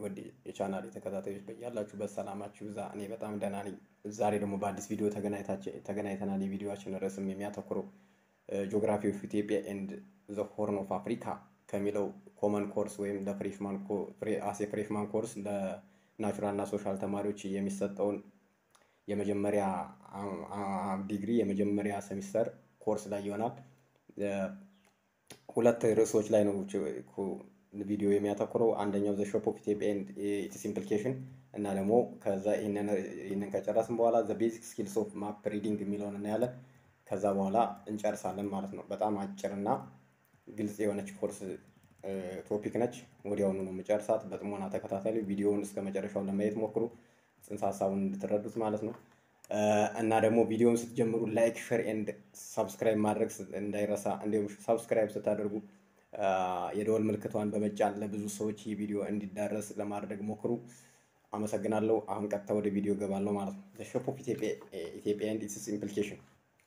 ውድ የቻናል ተከታታዮች በያላችሁበት ሰላማችሁ ይብዛ። እኔ በጣም ደህና ነኝ። ዛሬ ደግሞ በአዲስ ቪዲዮ ተገናኝተናል። የቪዲዮችን ርዕስም የሚያተኩረው ጂኦግራፊ ኦፍ ኢትዮጵያ ኤንድ ዘ ሆርን ኦፍ አፍሪካ ከሚለው ኮመን ኮርስ ወይም ለፍሬሽማን አሴ ፍሬሽማን ኮርስ ለናቹራል እና ሶሻል ተማሪዎች የሚሰጠውን የመጀመሪያ ዲግሪ የመጀመሪያ ሴሚስተር ኮርስ ላይ ይሆናል። ሁለት ርዕሶች ላይ ነው ቪዲዮ የሚያተኩረው። አንደኛው ዘ ሾፕ ኦፍ ኢትዮጵያ ኢትስ ኢምፕሊኬሽን እና ደግሞ ከዛ ይህንን ከጨረስን በኋላ ዘ ቤዚክ ስኪልስ ኦፍ ማፕ ሪዲንግ የሚለውን እናያለን። ከዛ በኋላ እንጨርሳለን ማለት ነው። በጣም አጭርና ግልጽ የሆነች ኮርስ ቶፒክ ነች። ወዲያውኑ ነው የምጨርሳት። በጥሞና ተከታተሉ። ቪዲዮውን እስከ መጨረሻው ለማየት ሞክሩ፣ ጽንሰ ሀሳቡን እንድትረዱት ማለት ነው። እና ደግሞ ቪዲዮውን ስትጀምሩ ላይክ፣ ሼር ኤንድ ሰብስክራይብ ማድረግ እንዳይረሳ። እንዲሁም ሰብስክራይብ ስታደርጉ የደወል ምልክቷን በመጫን ለብዙ ሰዎች ይህ ቪዲዮ እንዲዳረስ ለማድረግ ሞክሩ። አመሰግናለሁ። አሁን ቀጥታ ወደ ቪዲዮ ገባለሁ ማለት ነው። ሾፕ ኦፍ ኢትዮጵያ ኤንድ ኢትስ ኢምፕሊኬሽን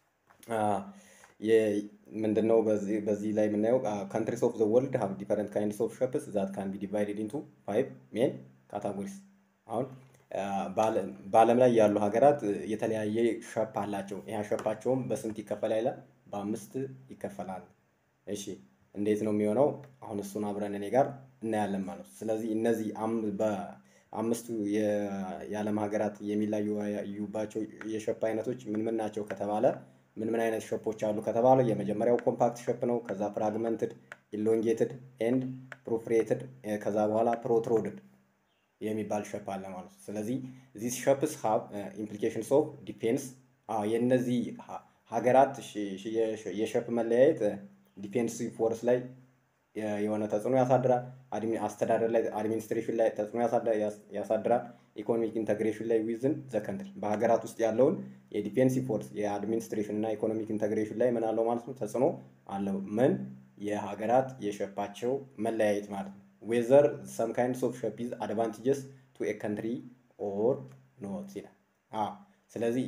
ምንድነው? በዚህ ላይ የምናየው ካንትሪስ ኦፍ ዘ ወርልድ ሃቭ ዲፈረንት ካይንድስ ኦፍ ሸፕስ ዛት ካን ቢ ዲቫይድድ ኢንቱ ፋይቭ ሜን ካታጎሪስ። አሁን በዓለም ላይ ያሉ ሀገራት የተለያየ ሸፕ አላቸው። ይህ ሸፓቸውም በስንት ይከፈላል ይላል? በአምስት ይከፈላል። እሺ እንዴት ነው የሚሆነው? አሁን እሱን አብረን እኔ ጋር እናያለን ማለት ነው። ስለዚህ እነዚህ በአምስቱ የዓለም ሀገራት የሚለያዩባቸው የሸፕ አይነቶች ምን ምን ናቸው ከተባለ ምን ምን አይነት ሸፖች አሉ ከተባለ የመጀመሪያው ኮምፓክት ሸፕ ነው። ከዛ ፍራግመንትድ፣ ኢሎንጌትድ ኤንድ ፕሮፍሬትድ ከዛ በኋላ ፕሮትሮድድ የሚባል ሸፕ አለ ማለት ነው። ስለዚህ ዚስ ሸፕስ ሃቭ ኢምፕሊኬሽንስ ኦፍ ዲፌንስ የእነዚህ ሀገራት የሸፕ መለያየት ዲፌንሲቭ ፎርስ ላይ የሆነ ተጽዕኖ ያሳድራል። አስተዳደር ላይ አድሚኒስትሬሽን ላይ ተጽዕኖ ያሳድራል። ኢኮኖሚክ ኢንተግሬሽን ላይ ዊዝን ዘ ከንትሪ በሀገራት ውስጥ ያለውን የዲፌንሲቭ ፎርስ የአድሚኒስትሬሽን እና ኢኮኖሚክ ኢንተግሬሽን ላይ ምን አለው ማለት ነው ተጽዕኖ አለው። ምን የሀገራት የሸፓቸው መለያየት ማለት ነው። ዌዘር ሰም ካይንድስ ኦፍ ሸፕ ኢዝ አድቫንቴጀስ ቱ ኤ ከንትሪ ኦር ኖት ይላል። ስለዚህ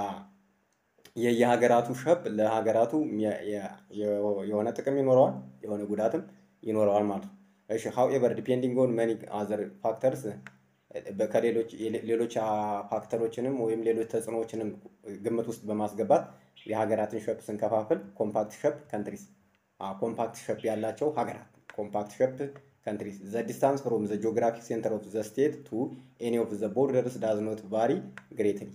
የየሀገራቱ ሸፕ ለሀገራቱ የሆነ ጥቅም ይኖረዋል፣ የሆነ ጉዳትም ይኖረዋል ማለት ነው። እሺ ሃውኤቨር ዲፔንዲንግ ኦን መኒ አዘር ፋክተርስ ከሌሎች ሌሎች ፋክተሮችንም ወይም ሌሎች ተጽዕኖዎችንም ግምት ውስጥ በማስገባት የሀገራትን ሸፕ ስንከፋፍል ኮምፓክት ሸፕ ከንትሪስ ኮምፓክት ሸፕ ያላቸው ሀገራት ኮምፓክት ሸፕ ከንትሪስ ዘ ዲስታንስ ፍሮም ዘ ጂኦግራፊክ ሴንተር ኦፍ ዘ ስቴት ቱ ኤኒ ኦፍ ዘ ቦርደርስ ዳዝ ኖት ቫሪ ግሬትሊ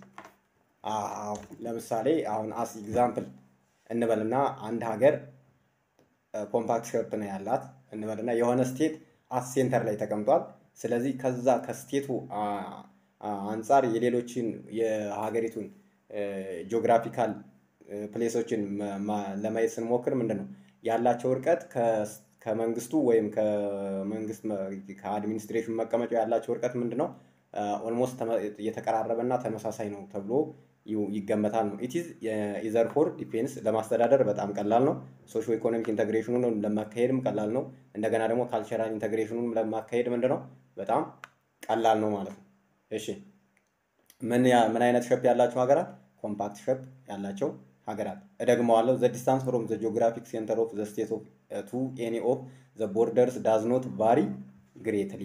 ለምሳሌ አሁን አስ ኤግዛምፕል እንበልና አንድ ሀገር ኮምፓክት ሸፕ ነው ያላት እንበልና የሆነ ስቴት አስ ሴንተር ላይ ተቀምጧል። ስለዚህ ከዛ ከስቴቱ አንጻር የሌሎችን የሀገሪቱን ጂኦግራፊካል ፕሌሶችን ለማየት ስንሞክር ምንድን ነው ያላቸው እርቀት ከመንግስቱ ወይም ከመንግስት ከአድሚኒስትሬሽን መቀመጫ ያላቸው እርቀት ምንድን ነው ኦልሞስት የተቀራረበ እና ተመሳሳይ ነው ተብሎ ይገመታል ነው። ኢትዝ ኢዘር ፎር ዲፌንስ ለማስተዳደር በጣም ቀላል ነው። ሶሾ ኢኮኖሚክ ኢንተግሬሽኑን ለማካሄድም ቀላል ነው። እንደገና ደግሞ ካልቸራል ኢንተግሬሽኑን ለማካሄድ ምንድን ነው በጣም ቀላል ነው ማለት ነው። እሺ ምን ምን አይነት ሸፕ ያላቸው ሀገራት? ኮምፓክት ሸፕ ያላቸው ሀገራት። እደግመዋለሁ። ዘ ዲስታንስ ፍሮም ዘ ጂኦግራፊክ ሴንተር ኦፍ ዘ ስቴት ኦፍ ቱ ኤኒ ኦፍ ዘ ቦርደርስ ዳዝ ኖት ቫሪ ግሬትሊ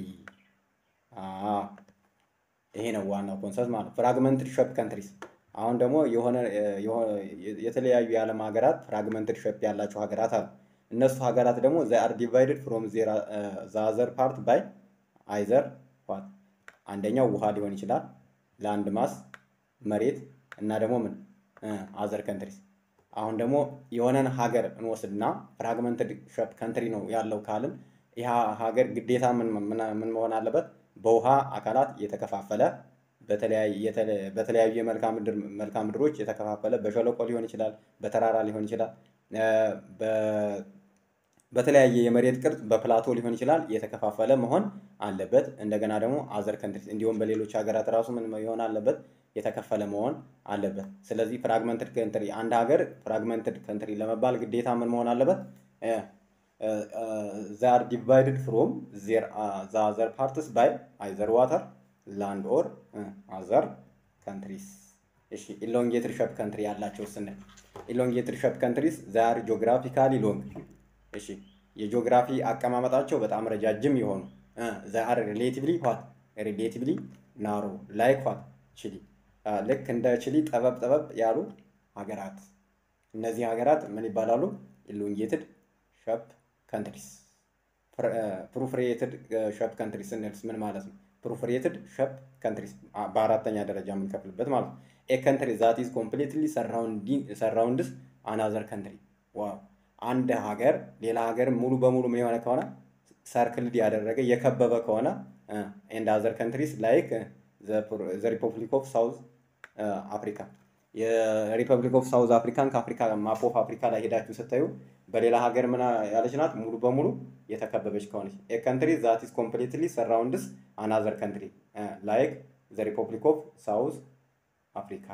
ይሄ ነው ዋናው ኮንሰፕት ማለት ነው። ፍራግመንትድ ሸፕ ካንትሪስ አሁን ደግሞ የሆነ የተለያዩ የዓለም ሀገራት ፍራግመንትድ ሸፕ ያላቸው ሀገራት አሉ። እነሱ ሀገራት ደግሞ ዘ አር ዲቫይድድ ፍሮም ዘ አዘር ፓርት ባይ አይዘር ዋት አንደኛው ውሃ ሊሆን ይችላል፣ ላንድ ማስ መሬት እና ደግሞ ምን አዘር ከንትሪስ። አሁን ደግሞ የሆነን ሀገር እንወስድና ፍራግመንትድ ሸፕ ካንትሪ ነው ያለው ካልን ይህ ሀገር ግዴታ ምን መሆን አለበት? በውሃ አካላት የተከፋፈለ በተለያዩ የመልክዓ ምድሮች የተከፋፈለ በሸለቆ ሊሆን ይችላል፣ በተራራ ሊሆን ይችላል፣ በተለያየ የመሬት ቅርጽ በፕላቶ ሊሆን ይችላል የተከፋፈለ መሆን አለበት። እንደገና ደግሞ አዘር ከንትሪ እንዲሁም በሌሎች ሀገራት ራሱ ምን መሆን አለበት? የተከፈለ መሆን አለበት። ስለዚህ ፍራግመንትድ ከንትሪ አንድ ሀገር ፍራግመንትድ ከንትሪ ለመባል ግዴታ ምን መሆን አለበት? ዛር ዲቫይድድ ፍሮም ዘ አዘር ፓርትስ ባይ አይዘር ዋተር ላንድ ኦር አዘር ካንትሪስ። እሺ ኢሎንጌትድ ሸፕ ካንትሪ ያላቸው ስንል ኢሎንጌትድ ሸፕ ካንትሪስ ዛር ጂኦግራፊካሊ ሎንግ። እሺ የጂኦግራፊ አቀማመጣቸው በጣም ረጃጅም የሆኑ አር ሪሌቲቭሊ ዋት ሪሌቲቭሊ ናሮ ላይክ ዋት ቺሊ ልክ እንደ ቺሊ ጠበብ ጠበብ ያሉ ሀገራት እነዚህ ሀገራት ምን ይባላሉ? ኢሎንጌትድ ሸፕ ካንትሪስ። ፕሩፍሬትድ ሸፕ ካንትሪስ ስንልስ ምን ማለት ነው? ፕሩፍሬትድ ሸፕ ካንትሪስ በአራተኛ ደረጃ የምንከፍልበት ማለት ነው። ኤ ካንትሪ ዛት ኢዝ ኮምፕሊትሊ ሰራውንድስ አናዘር ካንትሪ። ዋው አንድ ሀገር ሌላ ሀገር ሙሉ በሙሉ ምን የሆነ ከሆነ ሰርክልድ ያደረገ የከበበ ከሆነ ኤንድ አዘር ካንትሪስ ላይክ ዘ ሪፐብሊክ ኦፍ ሳውዝ አፍሪካ የሪፐብሊክ ኦፍ ሳውዝ አፍሪካን ከአፍሪካ ማፕ ኦፍ አፍሪካ ላይ ሄዳችሁ ስታዩ በሌላ ሀገር ምን ያለች ናት? ሙሉ በሙሉ የተከበበች ከሆነች ኤ ካንትሪ ዛት ኢዝ ኮምፕሊትሊ ሰራውንድስ አናዘር ካንትሪ ላይክ ዘ ሪፐብሊክ ኦፍ ሳውዝ አፍሪካ።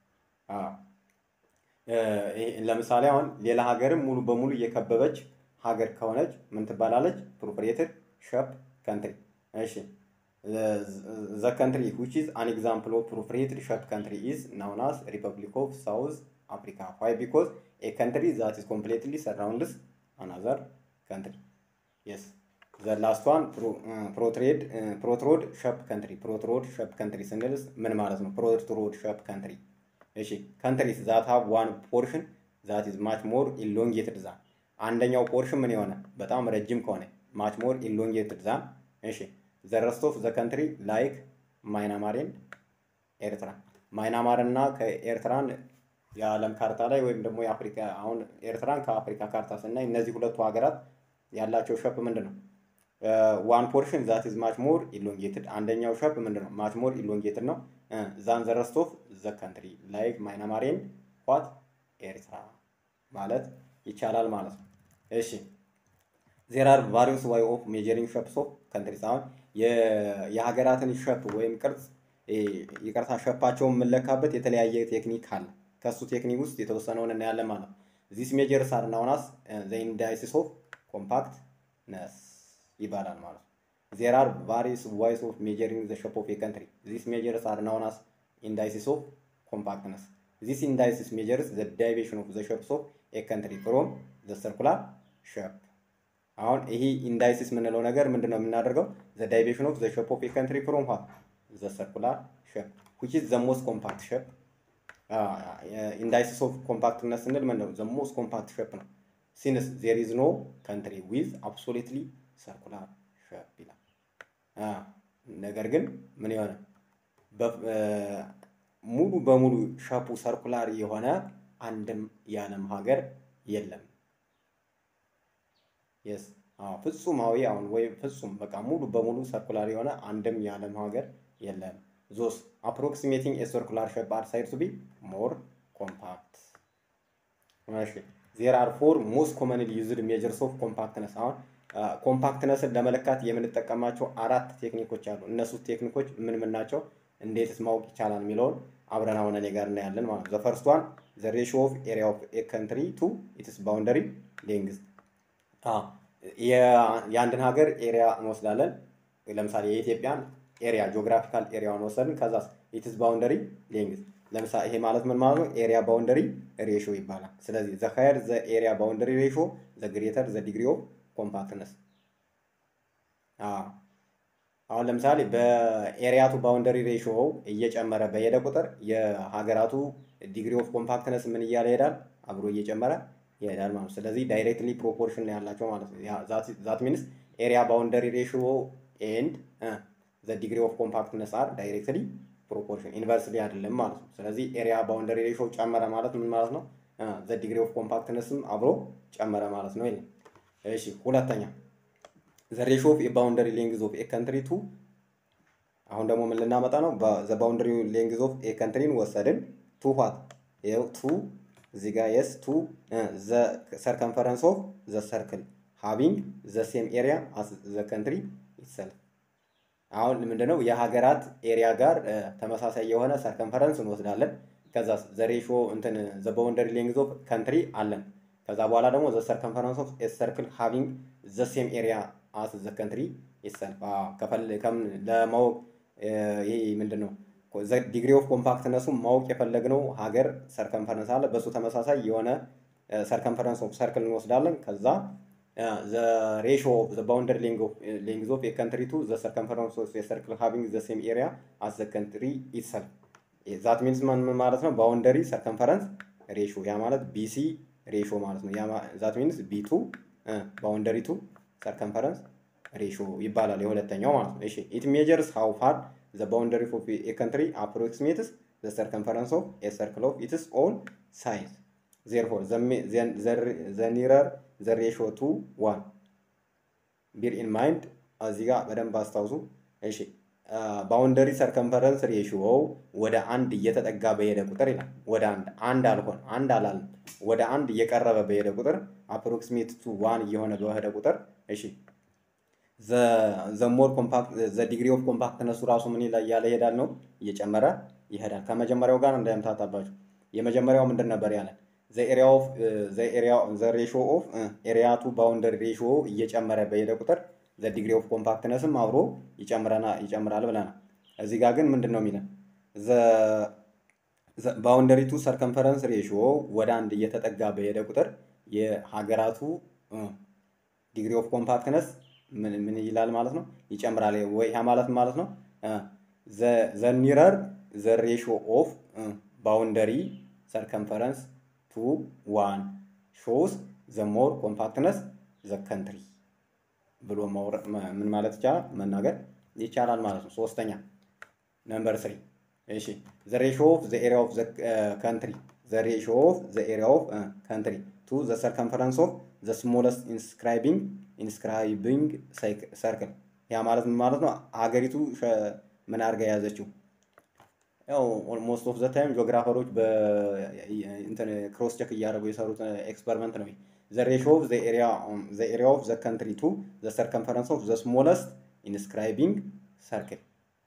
ለምሳሌ አሁን ሌላ ሀገርም ሙሉ በሙሉ የከበበች ሀገር ከሆነች ምን ትባላለች? ፕሮፕሬትድ ሸፕ ካንትሪ። እሺ ዘ ካንትሪ ዊች ኢዝ አን ኤግዛምፕል ኦፍ ፕሮፕሬትድ ሸፕ ካንትሪ ኢዝ ናውን አስ ሪፐብሊክ ኦፍ ሳውዝ አፍሪካ ዋይ ቢኮዝ ኤ ካንትሪ ዛት ኢዝ ኮምፕሊትሊ ሰራውንድስ አናዘር ካንትሪ የስ ዘ ላስት ዋን ፕሮትሬድ ፕሮትሮድ ሸፕ ካንትሪ ፕሮትሮድ ሸፕ ካንትሪ ስንልስ ምን ማለት ነው? ፕሮትሮድ ሸፕ ካንትሪ እሺ ካንትሪስ ዛት ሃቭ ዋን ፖርሽን ዛት ኢዝ ማች ሞር ኢሎንጌትድ ዛን አንደኛው ፖርሽን ምን የሆነ በጣም ረጅም ከሆነ ማች ሞር ኢሎንጌትድ ዛን እሺ ዘ ረስት ኦፍ ዘ ካንትሪ ላይክ ማይናማርን ኤርትራ ማይናማር እና ከኤርትራን የዓለም ካርታ ላይ ወይም ደግሞ የአፍሪካ አሁን ኤርትራን ከአፍሪካ ካርታ ስናይ እነዚህ ሁለቱ ሀገራት ያላቸው ሸፕ ምንድን ነው? ዋን ፖርሽን ዛት ኢዝ ማች ሞር ኢሎንጌትድ አንደኛው ሸፕ ምንድን ነው? ማች ሞር ኢሎንጌትድ ነው ዛን ዘ ረስት ኦፍ ዘ ካንትሪ ላይክ ማይናማሬን ዋት ኤርትራ ማለት ይቻላል ማለት ነው። እሺ ዜር አር ቫሪየስ ዋይ ኦፍ ሜጀሪንግ ሸፕስ ኦፍ ካንትሪስ አሁን የሀገራትን ሸፕ ወይም ቅርጽ ይቅርታ ሸፓቸውን የምንለካበት የተለያየ ቴክኒክ አለ። ከእሱ ቴክኒክ ውስጥ የተወሰነውን እናያለን ማለት ነው። ዚስ ሜጀርስ አር ናውን አስ ዘ ኢንዳይሲስ ኦፍ ኮምፓክትነስ ይባላል ማለት ነው። ዜር አር ቫሪየስ ዋይስ ኦፍ ሜጀሪንግ ዘ ሸፕ ኦፍ ኤ ካንትሪ ዚስ ሜጀርስ አር ናውን አስ ኢንዳይሲስ ኦፍ ኮምፓክትነስ ዚስ ኢንዳይሲስ ሜጀርስ ዘ ዳይቬሽን ኦፍ ዘ ሸፕስ ኦፍ ኤ ካንትሪ ፍሮም ዘ ሰርኩላር ሸፕ አሁን ይሄ ኢንዳይሲስ የምንለው ነገር ምንድን ነው የምናደርገው? ዘ ዳይቬሽን ኦፍ ዘ ሸፕ ኦፍ ኤ ካንትሪ ፍሮም ዋት ዘ ሰርኩላር ሸፕ ዊች ኢዝ ዘ ሞስት ኮምፓክት ሸፕ። ኢንዳይሲስ ኦፍ ኮምፓክትነስ ስንል ምንድን ነው? ዘ ሞስት ኮምፓክት ሸፕ ነው። ሲንስ ዜር ኢዝ ኖ ካንትሪ ዊዝ አብሶሉትሊ ሰርኩላር ሸፕ ይላል። ነገር ግን ምን የሆነ ሙሉ በሙሉ ሸፑ ሰርኩላር የሆነ አንድም የዓለም ሀገር የለም። የስ ፍጹማዊ አሁን ወይም ፍጹም በቃ ሙሉ በሙሉ ሰርኩላር የሆነ አንድም የዓለም ሀገር የለም። ዞስ አፕሮክሲሜቲንግ ኤ ሰርኩላር ሼፕ አር ሳይድ ቱ ቢ ሞር ኮምፓክት። እሺ ዜር አር ፎር ሞስት ኮመንሊ ዩዝድ ሜጀርስ ኦፍ ኮምፓክትነስ። አሁን ኮምፓክትነስን ለመለካት የምንጠቀማቸው አራት ቴክኒኮች አሉ። እነሱ ቴክኒኮች ምን ምን ናቸው? እንዴትስ ማወቅ ይቻላል የሚለውን አብረን አሁን እኔ ጋር እናያለን ማለት ነው። ዘ ፈርስት ዋን ዘ ሬሽዮ ኦፍ ኤሪያ ኦፍ ኤ ካንትሪ ቱ ኢትስ ባውንደሪ ሌንግዝ የአንድን ሀገር ኤሪያ እንወስዳለን። ለምሳሌ የኢትዮጵያን ኤሪያ ጂኦግራፊካል ኤሪያውን ወሰድን። ከዛ ኢትስ ባውንደሪ ሌንግዝ ለምሳሌ ይሄ ማለት ምን ማለት ነው? ኤሪያ ባውንደሪ ሬሾ ይባላል። ስለዚህ ዘ ሃየር ዘ ኤሪያ ባውንደሪ ሬሾ ዘ ግሬተር ዘ ዲግሪ ኦፍ ኮምፓክትነስ። አሁን ለምሳሌ በኤሪያቱ ባውንደሪ ሬሾ እየጨመረ በሄደ ቁጥር የሀገራቱ ዲግሪ ኦፍ ኮምፓክትነስ ምን እያለ ይሄዳል? አብሮ እየጨመረ ይሄዳል ማለት ነው። ስለዚህ ዳይሬክትሊ ፕሮፖርሽን ያላቸው ማለት ነው። ዛት ሚንስ ኤሪያ ባውንደሪ ሬሽዮ ኤንድ ዘ ዲግሪ ኦፍ ኮምፓክትነስ አር ዳይሬክትሊ ፕሮፖርሽን ኢንቨርስሊ አይደለም ማለት ነው። ስለዚህ ኤሪያ ባውንደሪ ሬሽዮ ጨመረ ማለት ምን ማለት ነው? ዘ ዲግሪ ኦፍ ኮምፓክትነስም አብሮ ጨመረ ማለት ነው። ይሄ እሺ። ሁለተኛ ዘ ሬሽዮ ኦፍ ባውንደሪ ሌንግዝ ኦፍ ኤ ካንትሪ ቱ አሁን ደግሞ ምን ልናመጣ ነው? ዘ ባውንደሪ ሌንግዝ ኦፍ ኤ ካንትሪን ወሰድን ቱ ዋት ይኸው ቱ እዚህ ጋር የስ ቱ ዘ ሰርከምፈረንስ ኦፍ ዘ ሰርክል ሃቪንግ ዘ ሴም ኤሪያ አስ ዘ ካንትሪ ኢትሰልፍ። አሁን ምንድነው የሀገራት ኤሪያ ጋር ተመሳሳይ የሆነ ሰርከምፈረንስ እንወስዳለን። ከዛ ዘ ሬሾ እንትን ዘ ባውንደሪ ሌንግዝ ኦፍ ካንትሪ አለን። ከዛ በኋላ ደግሞ ዘ ሰርከምፈረንስ ኦፍ ኤ ሰርክል ሃቪንግ ዘ ሴም ኤሪያ አስ ዘ ካንትሪ ኢትሰልፍ። ለማወቅ ይሄ ምንድን ነው ዲግሪ ኦፍ ኮምፓክትነሱ ማወቅ የፈለግነው ሀገር ሰርከንፈረንስ አለ። በእሱ ተመሳሳይ የሆነ ሰርከንፈረንስ ኦፍ ሰርክል እንወስዳለን። ከዛ ዘ ሬሾ ኦፍ ዘ ባውንደሪ ሌንግዝ ኦፍ የካንትሪ ቱ ዘ ሰርከምፈረንስ ኦፍ የሰርክል ሃቪንግ ዘ ሴም ኤሪያ አስ ዘ ካንትሪ ኢትሰልፍ ዛት ሚንስ ምን ማለት ነው? ባውንደሪ ሰርከምፈረንስ ሬሾ ያ ማለት ቢሲ ሬሾ ማለት ነው። ዛት ሚንስ ቢቱ ባውንደሪ ቱ ሰርከምፈረንስ ሬሾ ይባላል የሁለተኛው ማለት ነው። እሺ ኢት ሜጀርስ ሃው ፋር ዘ ባውንደሪ ኦፍ ኤ ካንትሪ አፕሮክሲሜትስ ዘ ሰርከምፈረንስ ኦፍ ኤ ሰርክል ኦፍ ኢትስ ኦን ሳይዝ ዜርፎር ዘ ኒረር ዘ ሬሾ ቱ ዋን ቢር ኢን ማይንድ እዚህ ጋር በደንብ አስታውሱ። እሺ ባውንደሪ ሰርከምፈረንስ ሬሽዮው ወደ አንድ እየተጠጋ በሄደ ቁጥር ይላል። ወደ አንድ አንድ አልሆን አንድ አላለም። ወደ አንድ እየቀረበ በሄደ ቁጥር አፕሮክሲሜት ቱ ዋን እየሆነ በሄደ ቁጥር እሺ ዘ ሞር ኮምፓክት ዘ ዲግሪ ኦፍ ኮምፓክትነሱ ራሱ ምን እያለ ይሄዳል ነው እየጨመረ ይሄዳል። ከመጀመሪያው ጋር እንዳይምታታባችሁ። የመጀመሪያው ምንድን ነበር ያለን? ዘ ሬሾ ኦፍ ኤሪያ ቱ ባውንደሪ ሬሾ እየጨመረ በሄደ ቁጥር ዘ ዲግሪ ኦፍ ኮምፓክትነስም አብሮ ይጨምራል ብለናል። እዚህ ጋር ግን ምንድን ነው የሚለን? ባውንደሪ ቱ ሰርከምፈረንስ ሬሾ ወደ አንድ እየተጠጋ በሄደ ቁጥር የሀገራቱ ዲግሪ ኦፍ ኮምፓክትነስ ምን ይላል ማለት ነው? ይጨምራል። ወይ ያ ማለት ማለት ነው ዘ ኒረር ዘ ሬሾ ኦፍ ባውንደሪ ሰርከምፈረንስ ቱ ዋን ሾውስ ዘ ሞር ኮምፓክትነስ ዘ ከንትሪ ብሎ ምን ማለት ይቻላል መናገር ይቻላል ማለት ነው። ሶስተኛ ነምበር ስሪ እሺ ዘ ሬሾ ኦፍ ዘ ኤሪያ ኦፍ ዘ ካንትሪ ዘ ሬሾ ኦፍ ዘ ኤሪያ ኦፍ ካንትሪ ቱ ዘ ሰርከምፈረንስ ኦፍ ዘ ስሞለስት ኢንስክራይቢንግ ኢንስክራይቢንግ ሰርክል ያ ማለት ምን ማለት ነው? ሀገሪቱ ምን አድርጋ የያዘችው ያው ሞስት ኦፍ ዘ ታይም ጂኦግራፈሮች ክሮስ ቸክ እያደረጉ የሰሩት ኤክስፐሪመንት ነው። ዘ ሬሾ ኦፍ ዘ ኤሪያ ኦፍ ዘ ካንትሪ ቱ ዘ ሰርከምፈረንስ ኦፍ ዘ ስሞለስት ኢንስክራይቢንግ ሰርክል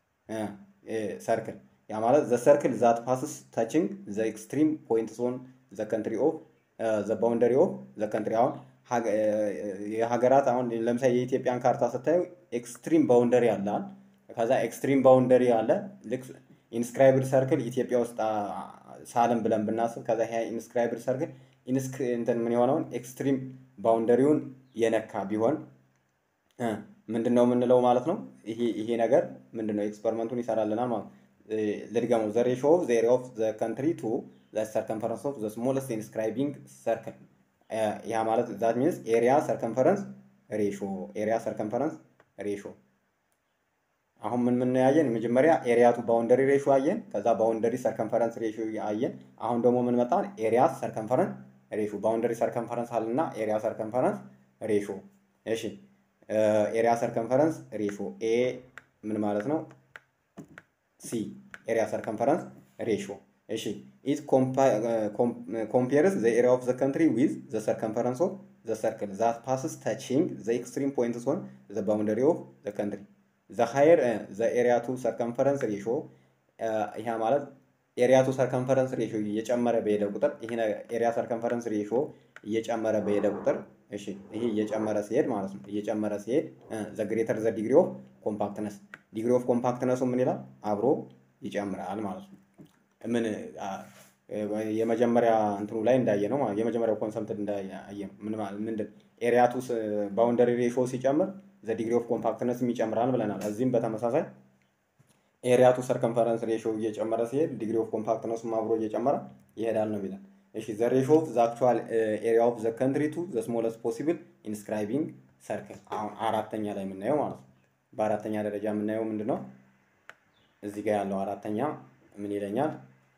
ሰርክል ያ ማለት ዘ ሰርክል ዛት ፓስስ ታችንግ ዘ ኤክስትሪም ፖይንትስ ኦን ዘ ካንትሪ ኦፍ ዘ ባውንደሪ ኦፍ ዘ ካንትሪ አሁን የሀገራት አሁን ለምሳሌ የኢትዮጵያን ካርታ ስታዩ ኤክስትሪም ባውንደሪ አለ። ከዛ ኤክስትሪም ባውንደሪ አለ። ልክ ኢንስክራይብድ ሰርክል ኢትዮጵያ ውስጥ ሳለም ብለን ብናስብ ከዛ ይሄ ኢንስክራይብድ ሰርክል እንትን ምን የሆነውን ኤክስትሪም ባውንደሪውን የነካ ቢሆን ምንድን ነው የምንለው ማለት ነው። ይሄ ይሄ ነገር ምንድን ነው ኤክስፐሪመንቱን ይሰራልናል ማለት ልድገመው። ዘ ሬሾ ኦፍ ዘ ኤሪያ ኦፍ ዘ ካንትሪ ቱ ዘ ሰርከምፈረንስ ኦፍ ዘ ስሞለስት ኢንስክራይቢንግ ሰርክል ያ ማለት ዛት ሚንስ ኤሪያ ሰርከምፈረንስ ሬሾ ኤሪያ ሰርከምፈረንስ ሬሾ አሁን ምን ምን ያየን? መጀመሪያ ኤሪያ ቱ ባውንደሪ ሬሾ አየን። ከዛ ባውንደሪ ሰርከምፈረንስ ሬሾ አየን። አሁን ደግሞ ምን መጣን? ኤሪያ ሰርከምፈረንስ ሬሾ ባውንደሪ ሰርከምፈረንስ አልና ኤሪያ ሰርከምፈረንስ ሬሾ። እሺ ኤሪያ ሰርከምፈረንስ ሬሾ ኤ ምን ማለት ነው? ሲ ኤሪያ ሰርከምፈረንስ ሬሾ። እሺ ኢት ኮምፔርስ ዘ ኤሪያ ኦፍ ዘ ካንትሪ ዊዝ ዘ ሰርከምፈረንስ ኦፍ ዘ ሰርክል ዛት ፓስስ ታቺንግ ዘ ኤክስትሪም ፖይንትስ ኦን ዘ ባውንደሪ ኦፍ ዘ ካንትሪ ዘ ሃየር ዘ ኤሪያ ቱ ሰርከምፈረንስ ሬሾ ይሄ ማለት ኤሪያ ቱ ሰርከምፈረንስ ሬሾ እየጨመረ በሄደ ቁጥር ይሄ ኤሪያ ሰርከምፈረንስ ሬሾ እየጨመረ በሄደ ቁጥር እሺ ይሄ እየጨመረ ሲሄድ ማለት ነው። እየጨመረ ሲሄድ ዘ ግሬተር ዘ ዲግሪ ኦፍ ኮምፓክትነስ ዲግሪ ኦፍ ኮምፓክትነሱ ምን ይላል? አብሮ ይጨምራል ማለት ነው። ምን የመጀመሪያ እንትኑ ላይ እንዳየ ነው የመጀመሪያው ኮንሰፕት እንዳየ ነው። ምን ማለት ምንድን ኤሪያ ቱ ባውንደሪ ሬሾ ሲጨምር ዘ ዲግሪ ኦፍ ኮምፓክትነስም ይጨምራል ብለናል። እዚህም በተመሳሳይ ኤሪያ ቱ ሰርከምፈረንስ ሬሾ እየጨመረ ሲሄድ ዲግሪ ኦፍ ኮምፓክትነሱም አብሮ እየጨመረ ይሄዳል ነው የሚለን። እሺ ዘ ሬሾ ኦፍ ዘ አክቹዋል ኤሪያ ኦፍ ዘ ካንትሪ ቱ ዘ ስሞለስት ፖሲብል ኢንስክራይቢንግ ሰርክል አሁን አራተኛ ላይ የምናየው ማለት ነው። በአራተኛ ደረጃ የምናየው ምንድን ነው? እዚህ ጋር ያለው አራተኛ ምን ይለኛል?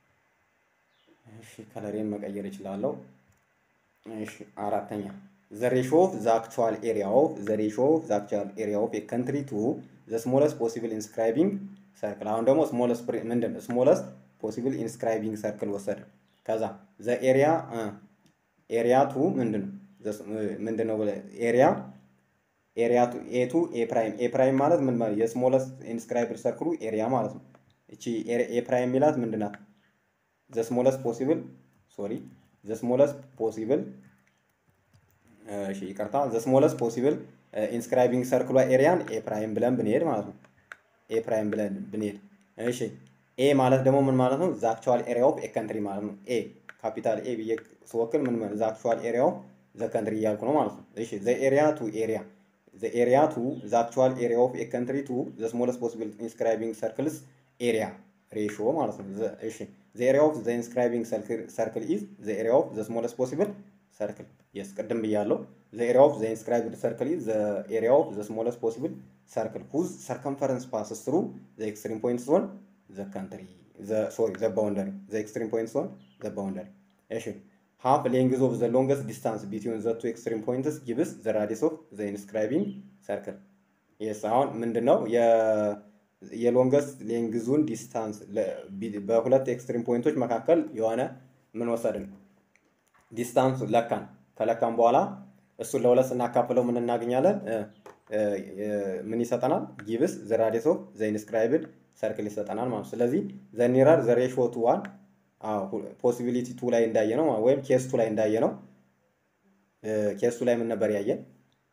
እሺ ከለሬን መቀየር እችላለሁ። እሺ አራተኛ ዘ ሬሾ ኦፍ ዘ አክቹዋል ኤሪያ ኦፍ ዘ ሬሾ ኦፍ ዘ አክቹዋል ኤሪያ ኦፍ ኤ ካንትሪ ቱ ዘ ስሞለስት ፖሲብል ኢንስክራይቢንግ ሰርክል። አሁን ደግሞ ስሞለስት ምንድን ነው? ስሞለስት ፖሲብል ኢንስክራይቢንግ ሰርክል ወሰደ። ከዛ ዘ ኤሪያ ኤሪያ ቱ ምንድን ነው? ምንድን ነው ኤሪያ ኤሪያ ቱ ኤ ቱ ኤ ፕራይም ኤ ፕራይም ማለት ምን ማለት የስሞለስት ኢንስክራይብድ ሰርክሉ ኤሪያ ማለት ነው። እቺ ኤ ፕራይም የሚላት ምንድን ናት? ዘ ስሞለስት ፖሲብል ሶሪ ዘ ስሞለስት ፖሲብል እሺ ይቅርታ ዘ ስሞለስት ፖሲብል ኢንስክራይቢንግ ሰርክሏ ኤሪያን ኤ ፕራይም ብለን ብንሄድ ማለት ነው። ኤ ፕራይም ብለን ብንሄድ እሺ ኤ ማለት ደግሞ ምን ማለት ነው? ዘ አክቹዋል ኤሪያ ኦፍ ኤ ካንትሪ ማለት ነው። ኤ ካፒታል ኤ ብዬ ስወክል ምን ዘ አክቹዋል ኤሪያ ኦፍ ዘ ካንትሪ እያልኩ ነው ማለት ነው። እሺ ዘ ኤሪያ ቱ ኤሪያ ዘ ኤሪያ ቱ ዘ አክቹዋል ኤሪያ ኦፍ ኤ ካንትሪ ቱ ዘ ስሞለስት ፖሲብል ኢንስክራይቢንግ ሰርክልስ ኤሪያ ሬሽዮ ማለት ነው። እሺ ዘ ኤሪያ ኦፍ ዘ ኢንስክራይቢንግ ሰርክል ኢዝ ዘ ኤሪያ ኦፍ ዘ ስሞለስት ፖሲብል ሰርክል የስ ቅድም ብያለሁ። ዘ ኤሪያ ኦፍ ዘ ኢንስክራይብድ ሰርክል ኢዝ ዘ ኤሪያ ኦፍ ዘ ስሞለስት ፖሲብል ሰርክል ሁዝ ሰርከምፈረንስ ፓስስ ትሩ ዘ ኤክስትሪም ፖይንትስ ኦን ዘ ካንትሪ ሶሪ ዘ ባውንደሪ ዘ ኤክስትሪም ፖይንትስ ኦን ዘ ባውንደሪ እሺ half length of the longest distance between the two extreme points gives the radius of the inscribing circle. yes አሁን ምንድን ነው የሎንገስት ሌንግዙን ዲስታንስ በሁለት ኤክስትሪም ፖይንቶች መካከል የሆነ ምን ወሰድን ዲስታንስ ለካን ከለካን በኋላ እሱን ለሁለት ስናካፍለው ምን እናገኛለን ምን ይሰጠናል ጊብስ ዘ ራዲየስ ኦፍ ዘ ኢንስክራይብድ ሰርክል ይሰጠናል ማለት ስለዚህ ዘ ኒረር ዘ ሬሾ ቱ ዋን ፖሲቢሊቲ ቱ ላይ እንዳየ ነው ወይም ኬስ ቱ ላይ እንዳየ ነው። ኬስ ቱ ላይ ምን ነበር ያየን?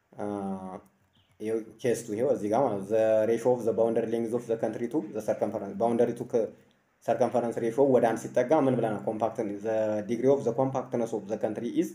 ኬስ ቱ ይሄው እዚህ ጋር ማለት ዘ ሬሾ ኦፍ ዘ ባውንደሪ ሌንግዝ ኦፍ ዘ ካንትሪ ቱ ዘ ሰርከምፈረንስ ባውንደሪ ቱ ሰርከምፈረንስ ሬሾ ወደ አንድ ሲጠጋ ምን ብለናል? ኮምፓክት ዘ ዲግሪ ኦፍ ዘ ኮምፓክትነስ ኦፍ ዘ ካንትሪ ኢዝ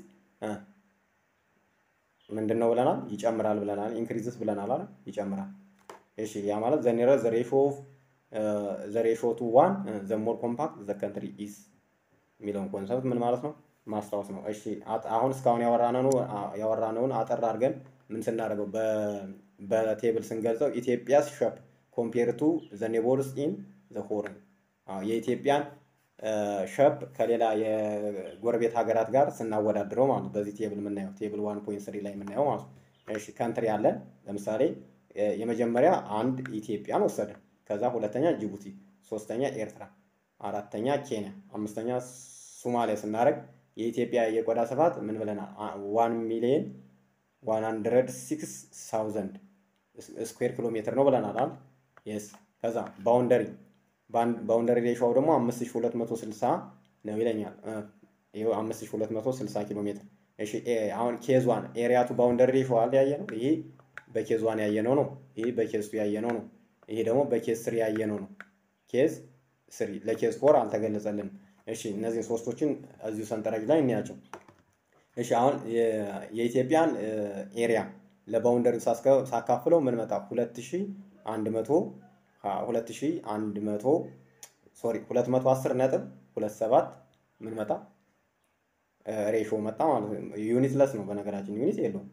ምንድን ነው ብለናል? ይጨምራል ብለናል። ኢንክሪዝስ ብለናል አለ ይጨምራል። እሺ ያ ማለት ዘ ኒረር ዘ ሬሾ ኦፍ ዘ ሬሾ ቱ ዋን ዘ ሞር ኮምፓክት ዘ ካንትሪ ኢዝ የሚለውን ኮንሰፕት ምን ማለት ነው ማስታወስ ነው። እሺ አሁን እስካሁን ያወራነውን አጠር አድርገን ምን ስናደርገው በቴብል ስንገልጸው ኢትዮጵያስ ሸፕ ኮምፔር ቱ ዘ ኔቦርስ ኢን ዘ ሆርን የኢትዮጵያን ሸፕ ከሌላ የጎረቤት ሀገራት ጋር ስናወዳድረው ማለት ነው። በዚህ ቴብል የምናየው ቴብል ዋን ፖይንት ስሪ ላይ የምናየው ማለት ነው። እሺ ካንትሪ አለን። ለምሳሌ የመጀመሪያ አንድ ኢትዮጵያን ወሰድን። ከዛ ሁለተኛ ጅቡቲ፣ ሶስተኛ ኤርትራ፣ አራተኛ ኬንያ፣ አምስተኛ ሶማሊያ ስናደርግ የኢትዮጵያ የቆዳ ስፋት ምን ብለናል? ዋን ሚሊየን ዋን ሀንድረድ ሲክስ ሳውዘንድ ስኩዌር ኪሎ ሜትር ነው ብለናል አይደል? የስ ከዛ ባውንደሪ ባውንደሪ ሬሾው ደግሞ አምስት ሺህ ሁለት መቶ ስልሳ ነው ይለኛል። ይኸው አምስት ሺህ ሁለት መቶ ስልሳ ኪሎ ሜትር። እሺ አሁን ኬዝ ዋን ኤሪያቱ ባውንደሪ ሬሾ አለ ያየ ነው። ይሄ በኬዝ ዋን ያየነው ነው። ይሄ በኬዝ ቱ ያየነው ነው። ይሄ ደግሞ በኬዝ ስሪ ያየነው ነው። ኬዝ ስሪ ለኬዝ ፎር አልተገለጸልንም። እሺ እነዚህን ሶስቶችን እዚሁ ሰንጠረዥ ላይ እንያቸው። እሺ አሁን የኢትዮጵያን ኤሪያ ለባውንደሪ ሳካፍለው ምን መጣ? ሁለት ሺህ አንድ መቶ ሁለት ሺህ አንድ መቶ ሶሪ ሁለት መቶ አስር ነጥብ ሁለት ሰባት ምን መጣ? ሬሾ መጣ ማለት ነው። ዩኒት ለስ ነው በነገራችን ዩኒት የለውም።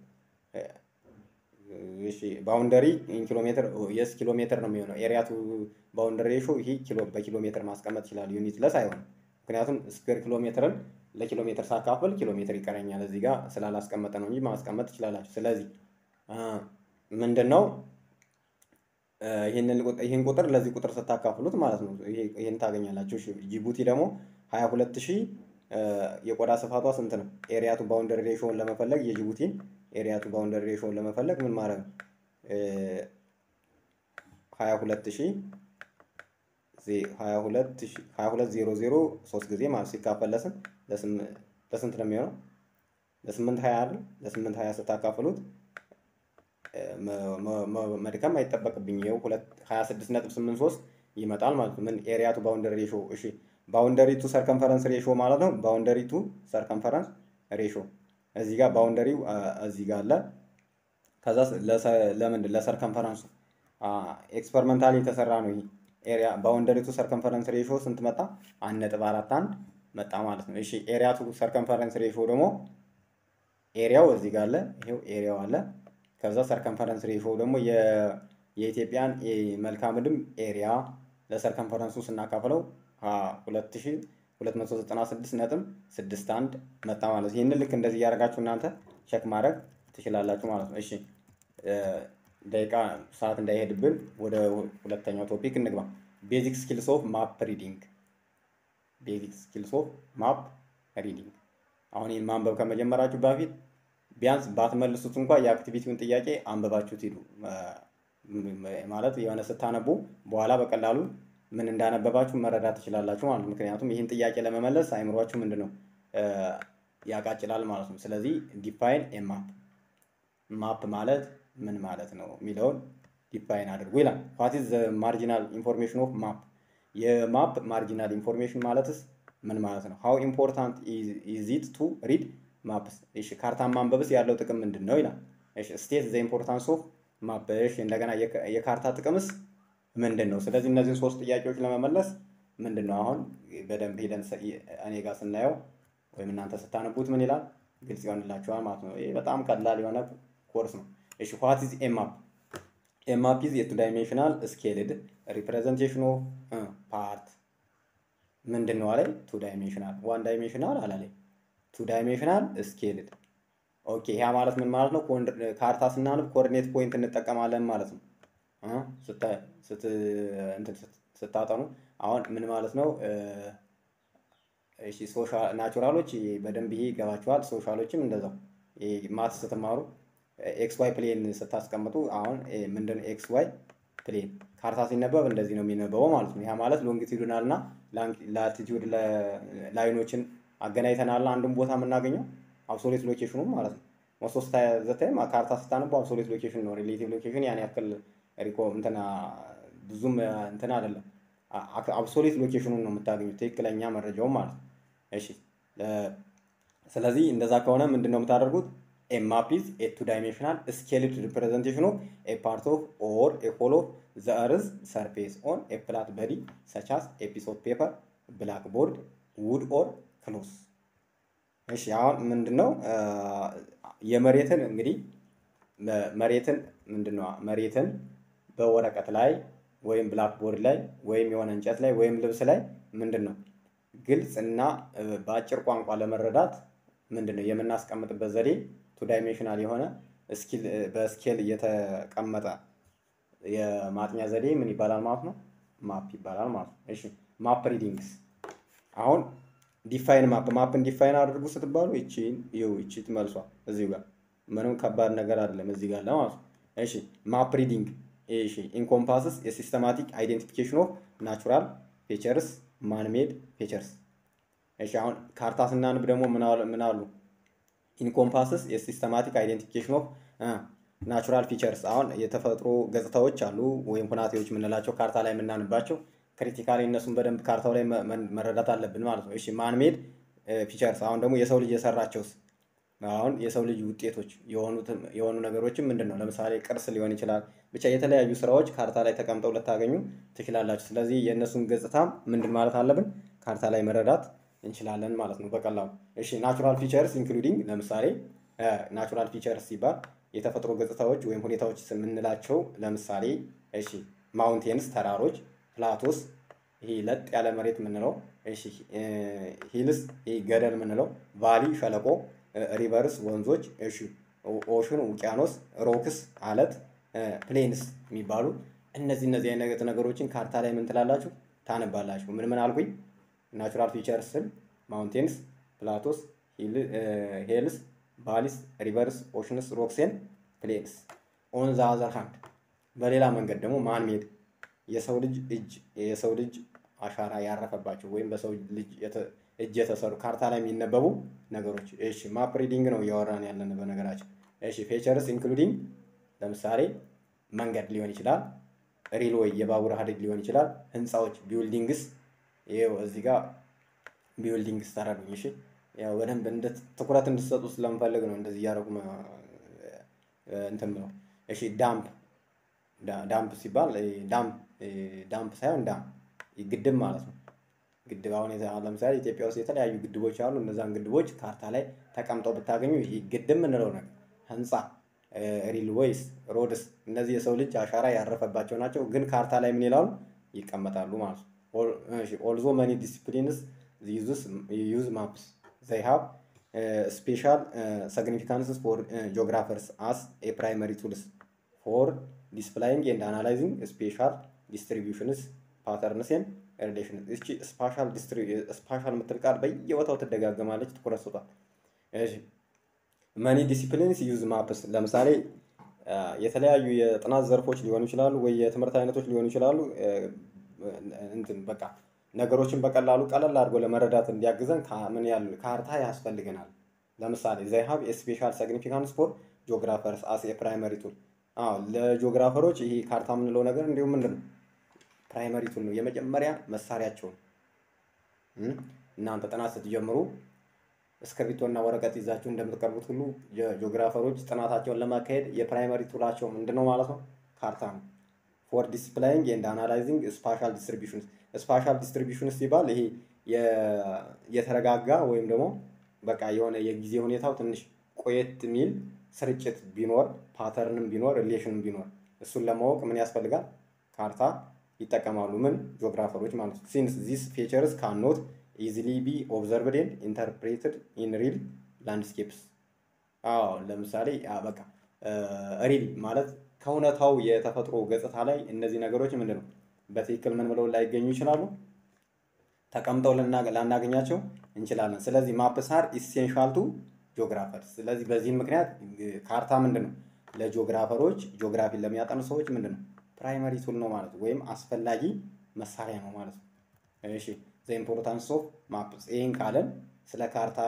እሺ ባውንደሪ ኪሎ ሜትር የስ ኪሎ ሜትር ነው የሚሆነው። ኤሪያ ቱ ባውንደሪ ሬሾ ይሄ ኪሎ በኪሎ ሜትር ማስቀመጥ ይችላል። ዩኒት ለስ አይሆንም። ምክንያቱም ስኩዌር ኪሎ ሜትርን ለኪሎ ሜትር ሳካፍል ኪሎ ሜትር ይቀረኛል። እዚህ ጋር ስላላስቀመጠ ነው እንጂ ማስቀመጥ ትችላላችሁ። ስለዚህ ምንድን ነው ይህን ቁጥር ለዚህ ቁጥር ስታካፍሉት ማለት ነው ይህን ታገኛላችሁ። ጅቡቲ ደግሞ ሀያ ሁለት ሺህ የቆዳ ስፋቷ ስንት ነው? ኤሪያቱ ባውንደሪ ሬሾውን ለመፈለግ የጅቡቲን ኤሪያቱ ባውንደሪ ሬሾውን ለመፈለግ ምን ማድረግ ነው? ሀያ ሁለት ሺህ ሀያ ሁለት ዜሮ ዜሮ ሶስት ጊዜ ማለት ሲካፈል ለስንት ለስንት ነው የሚሆነው? ለስምንት ሀያ አይደል? ለስምንት ሀያ ስታካፍሉት መድከም አይጠበቅብኝ ይኸው ሁለት ሀያ ስድስት ነጥብ ስምንት ሶስት ይመጣል ማለት ነው። ምን ኤሪያቱ ባውንደሪ ሬሾ እሺ ባውንደሪ ቱ ሰርከምፈረንስ ሬሾ ማለት ነው። ባውንደሪ ቱ ሰርከምፈረንስ ሬሾ እዚህ ጋር ባውንደሪው እዚህ ጋር አለ። ከዛ ለምንድን ለሰርከምፈረንሱ ኤክስፐሪመንታሊ የተሰራ ነው ይሄ ኤሪያ ባውንደሪ ቱ ሰርከምፈረንስ ሬሾ ስንት መጣ? አንድ ነጥብ አራት አንድ መጣ ማለት ነው። እሺ ኤሪያ ቱ ሰርከምፈረንስ ሬሾ ደግሞ ኤሪያው እዚህ ጋር አለ። ይሄው ኤሪያው አለ። ከዛ ሰርከምፈረንስ ሬሾ ደግሞ የኢትዮጵያን መልክዓ ምድር ኤሪያ ለሰርከምፈረንሱ ስናካፍለው ሁለት ሺህ ሁለት መቶ ዘጠና ስድስት ነጥብ ስድስት አንድ መጣ ማለት ይህንን ልክ እንደዚህ እያደረጋችሁ እናንተ ቸክ ማድረግ ትችላላችሁ ማለት ነው። እሺ ደቂቃ ሰዓት እንዳይሄድብን ወደ ሁለተኛው ቶፒክ እንግባ። ቤዚክ ስኪልስ ኦፍ ማፕ ሪዲንግ። ቤዚክ ስኪልስ ኦፍ ማፕ ሪዲንግ። አሁን ይህን ማንበብ ከመጀመራችሁ በፊት ቢያንስ ባትመልሱት እንኳ የአክቲቪቲውን ጥያቄ አንብባችሁት ሂዱ። ማለት የሆነ ስታነቡ በኋላ በቀላሉ ምን እንዳነበባችሁ መረዳት ትችላላችሁ ማለት ነው። ምክንያቱም ይህን ጥያቄ ለመመለስ አይምሯችሁ ምንድን ነው ያቃጭላል ማለት ነው። ስለዚህ ዲፋይን ኤ ማፕ ማፕ ማለት ምን ማለት ነው የሚለውን ዲፋይን አድርጉ ይላል። ዋት ኢዝ ማርጂናል ኢንፎርሜሽን ኦፍ ማፕ የማፕ ማርጂናል ኢንፎርሜሽን ማለትስ ምን ማለት ነው? ሃው ኢምፖርታንት ኢዝ ኢት ቱ ሪድ ማፕስ። እሺ ካርታን ማንበብስ ያለው ጥቅም ምንድን ነው ይላል። እሺ ስቴት ዘ ኢምፖርታንስ ኦፍ ማፕ። እሺ እንደገና የካርታ ጥቅምስ ምንድን ነው? ስለዚህ እነዚህን ሶስት ጥያቄዎች ለመመለስ ምንድን ነው አሁን በደንብ ሄደን እኔ ጋር ስናየው ወይም እናንተ ስታነቡት ምን ይላል ግልጽ ይሆንላችኋል ማለት ነው። ይህ በጣም ቀላል የሆነ ኮርስ ነው። እሺ ዋት ኢዝ ኤ ማፕ? ኤ ማፕ ኢዝ የቱ ዳይሜንሽናል ስኬልድ ሪፕሬዘንቴሽን ኦፍ ፓርት ምንድን ነው አላይ? ቱ ዳይሜንሽናል ዋን ዳይሜንሽናል አላለኝ። ቱ ዳይሜንሽናል ስኬልድ ኦኬ። ያ ማለት ምን ማለት ነው? ካርታ ስናንብ ኮኦርዲኔት ፖይንት እንጠቀማለን ማለት ነው። ስታጠኑ አሁን ምን ማለት ነው? እሺ ሶሻል ናቹራሎች በደንብ ይሄ ይገባቸዋል። ሶሻሎችም እንደዛው ማት ስትማሩ ኤክስ ዋይ ፕሌን ስታስቀምጡ አሁን ምንድን ኤክስ ዋይ ፕሌን ካርታ ሲነበብ እንደዚህ ነው የሚነበበው ማለት ነው። ያ ማለት ሎንጊቲዩድናል እና ላቲቲዩድ ላይኖችን አገናኝተናል አንዱን ቦታ የምናገኘው አብሶሌት ሎኬሽኑ ማለት ነው። ሞስት ዘታይም ካርታ ስታነቡ አብሶሌት ሎኬሽን ነው። ሪሌቲቭ ሎኬሽን ያን ያክል ሪኮ እንትና ብዙም እንትን አይደለም። አብሶሌት ሎኬሽኑን ነው የምታገኙት ትክክለኛ መረጃውን ማለት ነው። እሺ ስለዚህ እንደዛ ከሆነ ምንድን ነው የምታደርጉት? ኤ ማፕ ኢዝ ኤ ቱ ዳይሜንሽናል ስኬልድ ሪፕሬዘንቴሽን ኦፍ ኤ ፓርት ኦፍ ኦር ኤ ሆል ኦፍ ዘ እርዝ ሰርፌስ ኦን ኤ ፍላት በዲ ሰች አስ ኤ ፒስ ኦፍ ፔፐር ብላክ ቦርድ ውድ ኦር ክሎስ። እሺ አሁን ምንድን ነው የመሬትን እንግዲህ መሬትን ምንድን ነው መሬትን በወረቀት ላይ ወይም ብላክ ቦርድ ላይ ወይም የሆነ እንጨት ላይ ወይም ልብስ ላይ ምንድን ነው ግልጽ እና በአጭር ቋንቋ ለመረዳት ምንድን ነው የምናስቀምጥበት ዘዴ ቱ ዳይሜንሽናል የሆነ በስኬል እየተቀመጠ የማጥኛ ዘዴ ምን ይባላል ማለት ነው? ማፕ ይባላል ማለት ነው። እሺ ማፕ ሪዲንግስ አሁን ዲፋይን ማፕ ማፕን ዲፋይን አድርጉ ስትባሉ ይቺን ይው ይቺ ትመልሷል እዚሁ ጋር ምንም ከባድ ነገር አይደለም እዚህ ጋር ለማለት ነው። እሺ ማፕ ሪዲንግ እሺ ኢንኮምፓስስ የሲስተማቲክ አይዴንቲፊኬሽን ኦፍ ናቹራል ፌቸርስ ማንሜድ ፌቸርስ። እሺ አሁን ካርታ ስናንብ ደግሞ ምን አሉ? ኢንኮምፓስስ የሲስተማቲክ አይዴንቲፊኬሽን ኦፍ ናቹራል ፊቸርስ። አሁን የተፈጥሮ ገጽታዎች አሉ ወይም ሁናቴዎች የምንላቸው ካርታ ላይ የምናንባቸው ክሪቲካሊ እነሱን በደንብ ካርታው ላይ መረዳት አለብን ማለት ነው። እሺ ማንሜድ ፊቸርስ አሁን ደግሞ የሰው ልጅ የሰራቸውስ አሁን የሰው ልጅ ውጤቶች የሆኑ ነገሮችም ምንድን ነው? ለምሳሌ ቅርስ ሊሆን ይችላል። ብቻ የተለያዩ ስራዎች ካርታ ላይ ተቀምጠው ልታገኙ ትችላላችሁ። ስለዚህ የእነሱን ገጽታ ምንድን ማለት አለብን ካርታ ላይ መረዳት እንችላለን ማለት ነው በቀላሉ። እሺ ናቹራል ፊቸርስ ኢንክሉዲንግ ለምሳሌ ናቹራል ፊቸርስ ሲባል የተፈጥሮ ገጽታዎች ወይም ሁኔታዎች የምንላቸው ለምሳሌ እሺ ማውንቴንስ ተራሮች፣ ፕላቶስ ይሄ ለጥ ያለ መሬት የምንለው እሺ ሂልስ ይሄ ገደል የምንለው ቫሊ ሸለቆ ሪቨርስ ወንዞች፣ እሺ ኦሽን ውቅያኖስ፣ ሮክስ አለት፣ ፕሌንስ የሚባሉ እነዚህ እነዚህ አይነት ነገሮችን ካርታ ላይ ምን ትላላችሁ ታነባላችሁ። ምን ምን አልኩኝ? ናቹራል ፊቸርስ ስል ማውንቴንስ፣ ፕላቶስ፣ ሄልስ፣ ቫሊስ፣ ሪቨርስ፣ ኦሽንስ፣ ሮክሴን፣ ፕሌንስ። ኦን ዘ አዘር ሃንድ በሌላ መንገድ ደግሞ ማንሜድ የሰው ልጅ እጅ የሰው ልጅ አሻራ ያረፈባቸው ወይም በሰው ልጅ እጅ የተሰሩ ካርታ ላይ የሚነበቡ ነገሮች። እሺ ማፕ ሪዲንግ ነው እያወራን ያለን በነገራችን። እሺ ፌቸርስ ኢንክሉዲንግ ለምሳሌ መንገድ ሊሆን ይችላል፣ ሪልዌይ የባቡር ሀዲድ ሊሆን ይችላል፣ ህንፃዎች ቢውልዲንግስ። ይኸው እዚህ ጋር ቢውልዲንግስ ተረዱኝ። እሺ ያው በደንብ እንደ ትኩረት እንድትሰጡ ስለምፈልግ ነው እንደዚህ እያደረጉ እንትን ነው። እሺ ዳምፕ ዳምፕ ሲባል ዳምፕ ዳምፕ ሳይሆን ዳም ግድብ ማለት ነው። ግድብ አሁን ለምሳሌ ኢትዮጵያ ውስጥ የተለያዩ ግድቦች አሉ። እነዛን ግድቦች ካርታ ላይ ተቀምጠው ብታገኙ ግድብ የምንለው ነገር ህንፃ፣ ሪልዌይስ፣ ሮድስ እነዚህ የሰው ልጅ አሻራ ያረፈባቸው ናቸው። ግን ካርታ ላይ ምን ይላሉ ይቀመጣሉ ማለት ነው። ኦልዞ መኒ ዲስፕሊንስ ዩዝ ማፕስ ዘይ ሃቭ ስፔሻል ሲግኒፊካንስስ ፎር ጂኦግራፈርስ አስ ኤ ፕራይመሪ ቱልስ ፎር ዲስፕላይንግ ኤንድ አናላይዚንግ ስፔሻል ዲስትሪቢዩሽንስ ፓተርንስን ሪሌሽን እቺ ስፓሻል ስፓሻል የምትል ቃል በየቦታው ትደጋገማለች። ትኩረት ስጧት። እሺ መኒ ዲሲፕሊንስ ዩዝ ማፕስ ለምሳሌ የተለያዩ የጥናት ዘርፎች ሊሆኑ ይችላሉ፣ ወይ የትምህርት አይነቶች ሊሆኑ ይችላሉ። እንትን በቃ ነገሮችን በቀላሉ ቀለል አድርጎ ለመረዳት እንዲያግዘን ምን ያህል ካርታ ያስፈልገናል። ለምሳሌ ዘይ ሃቭ ስፔሻል ሲግኒፊካንስ ፎር ጂኦግራፈርስ አስ ፕራይመሪ ቱል። አዎ ለጂኦግራፈሮች ይሄ ካርታ የምንለው ነገር እንዲሁም ምንድን ነው ፕራይመሪ ቱል ነው፣ የመጀመሪያ መሳሪያቸው ነው። እናንተ ጥናት ስትጀምሩ እስክሪብቶ እና ወረቀት ይዛችሁ እንደምትቀርቡት ሁሉ ጂኦግራፈሮች ጥናታቸውን ለማካሄድ የፕራይመሪ ቱላቸው ምንድን ነው ማለት ነው? ካርታ ነው። ፎር ዲስፕላይንግ ኤንድ አናላይዚንግ ስፓሻል ዲስትሪቢሽን ስፓሻል ዲስትሪቢሽን ሲባል ይሄ የተረጋጋ ወይም ደግሞ በቃ የሆነ የጊዜ ሁኔታው ትንሽ ቆየት የሚል ስርጭት ቢኖር ፓተርንም ቢኖር ሪሌሽንም ቢኖር እሱን ለማወቅ ምን ያስፈልጋል? ካርታ ይጠቀማሉ። ምን ጂኦግራፈሮች ማለት ነው። ሲንስ ዚስ ፌቸርስ ካኖት ኢዚሊ ቢ ኦብዘርቭድ ኤንድ ኢንተርፕሬትድ ኢን ሪል ላንድስኬፕስ። አዎ ለምሳሌ በቃ ሪል ማለት ከእውነታው የተፈጥሮ ገጽታ ላይ እነዚህ ነገሮች ምንድን ነው በትክክል ምን ብለው ላይገኙ ይችላሉ፣ ተቀምጠው ላናገኛቸው እንችላለን። ስለዚህ ማፕስ አር ኢሴንሻል ቱ ጂኦግራፈር። ስለዚህ በዚህም ምክንያት ካርታ ምንድን ነው ለጂኦግራፈሮች ጂኦግራፊን ለሚያጠኑ ሰዎች ምንድን ነው ፕራይመሪ ቱል ነው ማለት ነው፣ ወይም አስፈላጊ መሳሪያ ነው ማለት ነው። እሺ ዘ ኢምፖርታንስ ኦፍ ማፕስ ይህን ካለን ስለ ካርታ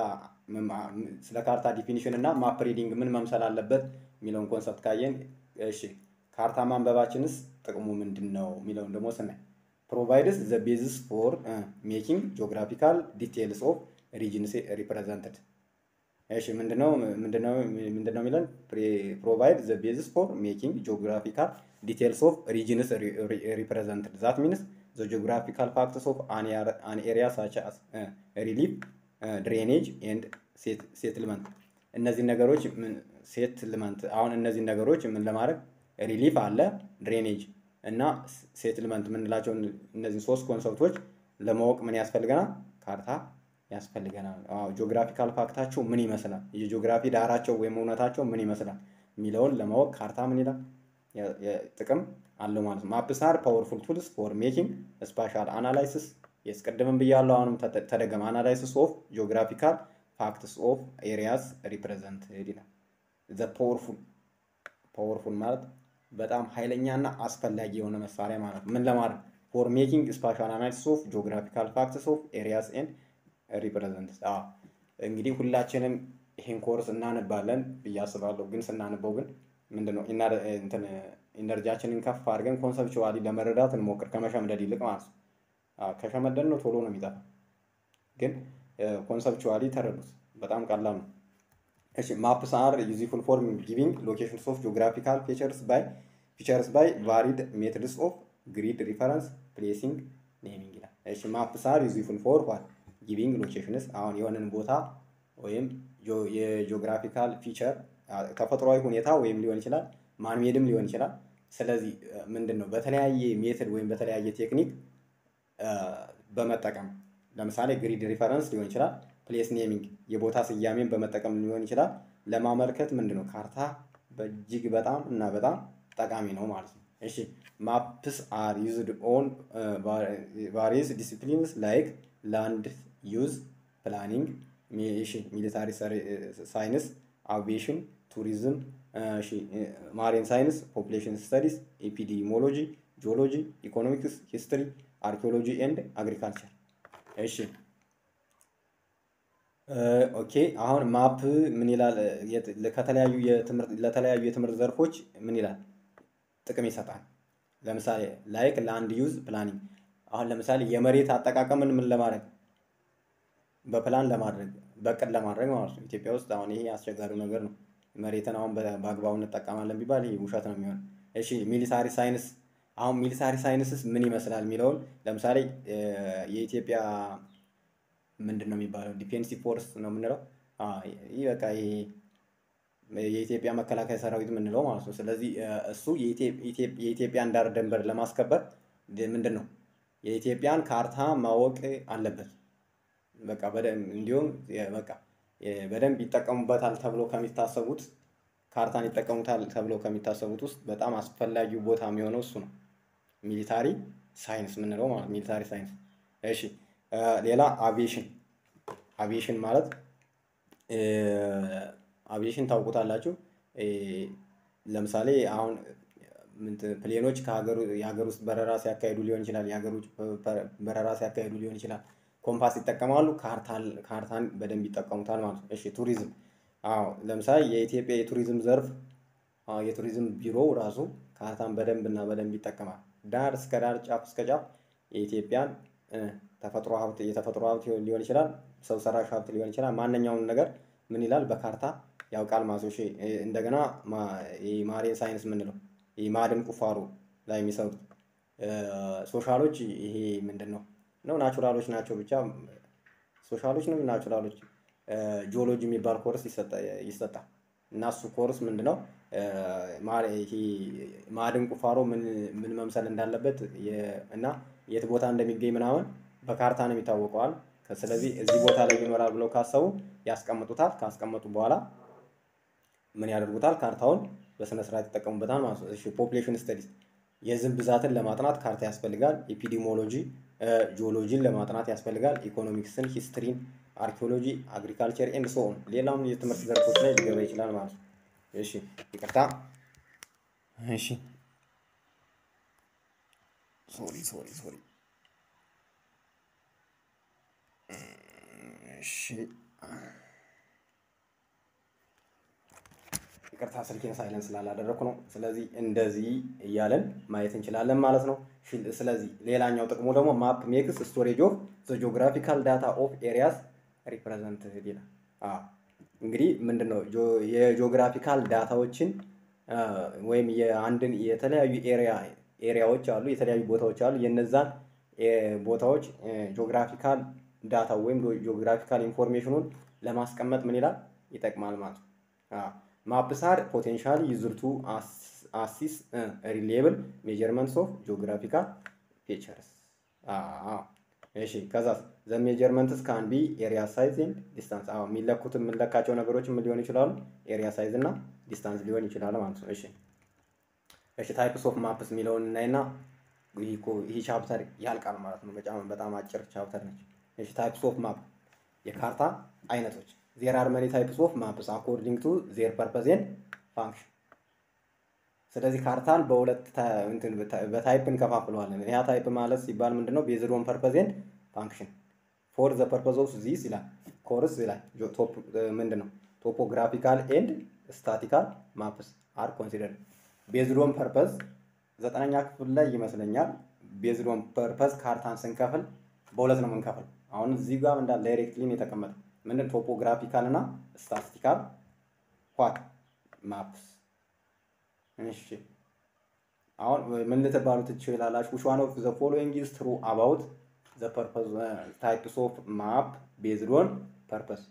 ስለ ካርታ ዲፊኒሽን እና ማፕ ሪዲንግ ምን መምሰል አለበት የሚለውን ኮንሰፕት ካየን፣ እሺ ካርታ ማንበባችንስ ጥቅሙ ምንድን ነው የሚለውን ደግሞ ስናይ ፕሮቫይድስ ዘ ቤዝስ ፎር ሜኪንግ ጂኦግራፊካል ዲቴልስ ኦፍ ሪጅንስ ሪፕሬዘንትድ እሺ ምንድነው ምንድነው ምንድነው የሚለን ፕሮቫይድ ዘ ቤዝስ ፎር ሜኪንግ ጂኦግራፊካል ዲቴልስ ኦፍ ሪጅንስ ሪፕሬዘንትድ ዛት ሚንስ ዘ ጂኦግራፊካል ፋክትስ ኦፍ አን ኤሪያ ሳች አስ ሪሊፍ ድሬኔጅ ኤንድ ሴትልመንት እነዚህ ነገሮች ሴትልመንት አሁን እነዚህ ነገሮች ምን ለማድረግ ሪሊፍ አለ ድሬኔጅ እና ሴትልመንት የምንላቸው እነዚህ ሶስት ኮንሰፕቶች ለማወቅ ምን ያስፈልገናል? ካርታ ያስፈልገናል። ጂኦግራፊካል ፋክታቸው ምን ይመስላል፣ የጂኦግራፊ ዳራቸው ወይም እውነታቸው ምን ይመስላል የሚለውን ለማወቅ ካርታ ምን ይላል ጥቅም አለው ማለት ነው። ማፕስ አር ፓወርፉል ቱልስ ፎር ሜኪንግ ስፓሻል አናላይሲስ የስቀድምም ብያለሁ፣ አሁንም ተደገመ። አናላይሲስ ኦፍ ጂኦግራፊካል ፋክትስ ኦፍ ኤሪያስ ሪፕሬዘንትድ ይላል። ዘ ፓወርፉል ፓወርፉል ማለት በጣም ኃይለኛና አስፈላጊ የሆነ መሳሪያ ማለት ነው። ምን ለማድረግ ፎር ሜኪንግ ስፓሻል አናሊሲስ ኦፍ ጂኦግራፊካል ፋክትስ ኦፍ ኤሪያስ ኤንድ ሪፕሬዘንት እንግዲህ ሁላችንም ይህን ኮርስ እናነባለን ብዬ አስባለሁ። ግን ስናነበው ግን ምንድነው ኢነርጂያችንን ከፍ አድርገን ኮንሰፕቹዋሊ ለመረዳት እንሞክር ከመሸምደድ ይልቅ ማለት ነው። ከሸመደድ ነው ቶሎ ነው የሚጠፋ። ግን ኮንሰፕቹዋሊ ተረዱት፣ በጣም ቀላል ነው። እሺ ማፕስ አር ዩዝፉል ፎር ጊቪንግ ሎኬሽንስ ኦፍ ጂኦግራፊካል ፊቸርስ ባይ ፊቸርስ ባይ ቫሪድ ሜትድስ ኦፍ ግሪድ ሪፈረንስ ፕሌሲንግ ኔሚንግ ይላል። እሺ ማፕስ አር ዩዝፉል ፎር ዋት ጊቪንግ ሎኬሽንስ አሁን የሆነን ቦታ ወይም የጂኦግራፊካል ፊቸር ተፈጥሯዊ ሁኔታ ወይም ሊሆን ይችላል ማንሜድም ሊሆን ይችላል። ስለዚህ ምንድን ነው በተለያየ ሜትድ ወይም በተለያየ ቴክኒክ በመጠቀም ለምሳሌ ግሪድ ሪፈረንስ ሊሆን ይችላል፣ ፕሌስ ኔሚንግ የቦታ ስያሜን በመጠቀም ሊሆን ይችላል። ለማመልከት ምንድን ነው ካርታ በእጅግ በጣም እና በጣም ጠቃሚ ነው ማለት ነው። እሺ ማፕስ አር ዩዝድ ኦን ቫሪየስ ዲሲፕሊንስ ላይክ ላንድ ዩዝ ፕላኒንግ፣ ሚሊታሪ ሳይንስ፣ አቪዬሽን፣ ቱሪዝም፣ ማሪን ሳይንስ፣ ፖፑሌሽን ስተዲስ፣ ኤፒዲሞሎጂ፣ ጂኦሎጂ፣ ኢኮኖሚክስ፣ ሂስትሪ፣ አርኪኦሎጂ ኤንድ አግሪካልቸር። እሺ ኦኬ። አሁን ማፕ ምን ይላል? ከተለያዩ የትምህርት ለተለያዩ የትምህርት ዘርፎች ምን ይላል? ጥቅም ይሰጣል። ለምሳሌ ላይክ ላንድ ዩዝ ፕላኒንግ አሁን ለምሳሌ የመሬት አጠቃቀምን ምን ለማድረግ በፕላን ለማድረግ በቅድ ለማድረግ ማለት ነው። ኢትዮጵያ ውስጥ አሁን ይሄ አስቸጋሪው ነገር ነው። መሬትን አሁን በአግባቡ እንጠቀማለን ቢባል ይሄ ውሸት ነው የሚሆን። እሺ ሚሊታሪ ሳይንስ አሁን ሚሊታሪ ሳይንስስ ምን ይመስላል የሚለውን ለምሳሌ የኢትዮጵያ ምንድን ነው የሚባለው ዲፌንሲቭ ፎርስ ነው የምንለው። ይህ በቃ ይሄ የኢትዮጵያ መከላከያ ሰራዊት የምንለው ማለት ነው። ስለዚህ እሱ የኢትዮጵያን ዳር ድንበር ለማስከበር ምንድን ነው የኢትዮጵያን ካርታ ማወቅ አለበት። በቃ እንዲሁም በቃ በደንብ ይጠቀሙበታል ተብሎ ከሚታሰቡት ካርታን ይጠቀሙታል ተብሎ ከሚታሰቡት ውስጥ በጣም አስፈላጊው ቦታ የሚሆነው እሱ ነው። ሚሊታሪ ሳይንስ የምንለው ማለት ሚሊታሪ ሳይንስ። እሺ ሌላ አቪዬሽን አቪዬሽን ማለት አቪዬሽን ታውቁታላችሁ። ለምሳሌ አሁን ፕሌኖች የሀገር ውስጥ በረራ ሲያካሂዱ ሊሆን ይችላል። የሀገር ውጭ በረራ ሲያካሂዱ ሊሆን ይችላል። ኮምፓስ ይጠቀማሉ። ካርታን በደንብ ይጠቀሙታል ማለት ነው። እሺ ቱሪዝም አዎ ለምሳሌ የኢትዮጵያ የቱሪዝም ዘርፍ የቱሪዝም ቢሮ ራሱ ካርታን በደንብ እና በደንብ ይጠቀማል። ዳር እስከ ዳር ጫፍ እስከ ጫፍ የኢትዮጵያን ተፈጥሮ ሀብት የተፈጥሮ ሀብት ሊሆን ይችላል፣ ሰው ሰራሽ ሀብት ሊሆን ይችላል። ማንኛውም ነገር ምን ይላል በካርታ ያውቃል ማለት ነው። እንደገና ማሬን ሳይንስ የምንለው ይህ ማዕድን ቁፋሮ ላይ የሚሰሩት ሶሻሎች ይሄ ምንድን ነው ነው ናቹራሎች ናቸው ብቻ ሶሻሎች ነው ናቹራሎች ጂኦሎጂ የሚባል ኮርስ ይሰጣል እና እሱ ኮርስ ምንድን ነው ማዕድን ቁፋሮ ምን መምሰል እንዳለበት እና የት ቦታ እንደሚገኝ ምናምን በካርታ ነው የሚታወቀዋል። ስለዚህ እዚህ ቦታ ላይ ይኖራል ብለው ካሰቡ ያስቀምጡታል። ካስቀመጡ በኋላ ምን ያደርጉታል? ካርታውን በስነ ስርዓት ይጠቀሙበታል ማለት ነው። እሺ ፖፑሌሽን ስተዲስ የህዝብ ብዛትን ለማጥናት ካርታ ያስፈልጋል። ኤፒዲሞሎጂ ጂኦሎጂን ለማጥናት ያስፈልጋል። ኢኮኖሚክስን፣ ሂስትሪን፣ አርኪኦሎጂ፣ አግሪካልቸር ኤንድ ሶ ኦን ሌላም የትምህርት ዘርፎች ላይ ሊገባ ይችላል ማለት ነው። እሺ ይቅርታ። እሺ ሶሪ ሶሪ ሶሪ። እሺ ይቅርታ ስልኬን ሳይለንስ ስላላደረኩ ነው። ስለዚህ እንደዚህ እያለን ማየት እንችላለን ማለት ነው። ስለዚህ ሌላኛው ጥቅሙ ደግሞ ማፕ ሜክስ ስቶሬጅ ኦፍ ዘ ጂኦግራፊካል ዳታ ኦፍ ኤሪያስ ሪፕሬዘንትድ ይላል። እንግዲህ ምንድን ነው የጂኦግራፊካል ዳታዎችን ወይም የአንድን የተለያዩ ኤሪያ ኤሪያዎች አሉ፣ የተለያዩ ቦታዎች አሉ። የነዛን ቦታዎች ጂኦግራፊካል ዳታ ወይም ጂኦግራፊካል ኢንፎርሜሽኑን ለማስቀመጥ ምን ይላል ይጠቅማል ማለት ነው። ማፕስ አር ፖቴንሻሊ ዩዝድ ቱ አሲስ ሪሌብል ሜጀርመንትስ ኦፍ ጂኦግራፊካል ፊቸርስ። እሺ ከዛ ዘ ሜጀርመንትስ ካን ቢ ኤሪያ ሳይዝ ኤንድ ዲስታንስ። አዎ የሚለኩት የምንለካቸው ነገሮች ምን ሊሆን ይችላሉ? ኤሪያ ሳይዝ እና ዲስታንስ ሊሆን ይችላል ማለት ነው። እሺ እሺ ታይፕስ ኦፍ ማፕስ የሚለውን እናይና ይህ ቻፕተር ያልቃል ማለት ነው። በጣም አጭር ቻፕተር ነች። እሺ ታይፕስ ኦፍ ማፕ የካርታ አይነቶች ዜር አር መኒ ታይፕስ ኦፍ ማፕስ አኮርዲንግ ቱ ዜር ፐርፐዝ ኤንድ ፋንክሽን። ስለዚህ ካርታን በሁለት በታይፕ እንከፋፍለዋለን። ያ ታይፕ ማለት ሲባል ምንድነው? ቤዝድ ኦን ፐርፐዝ ኤንድ ፋንክሽን ፎር ዘ ፐርፐዝ ኦፍ ዚስ ይላል ኮርስ ይላል ምንድን ነው? ቶፖግራፊካል ኤንድ ስታቲካል ማፕስ አር ኮንሲደርድ ቤዝድ ኦን ፐርፐዝ ዘጠነኛ ክፍል ላይ ይመስለኛል። ቤዝድ ኦን ፐርፐዝ ካርታን ስንከፍል በሁለት ነው የምንከፍል። አሁን እዚህ ጋር እንዳለ ዳይሬክትሊን የተቀመጠ ምንድን ቶፖግራፊካል እና ስታቲስቲካል ዋት ማፕስ። እሺ አሁን ምን ልትባሉ ትችላላችሁ? which one of the following is true about the purpose types of map based on purpose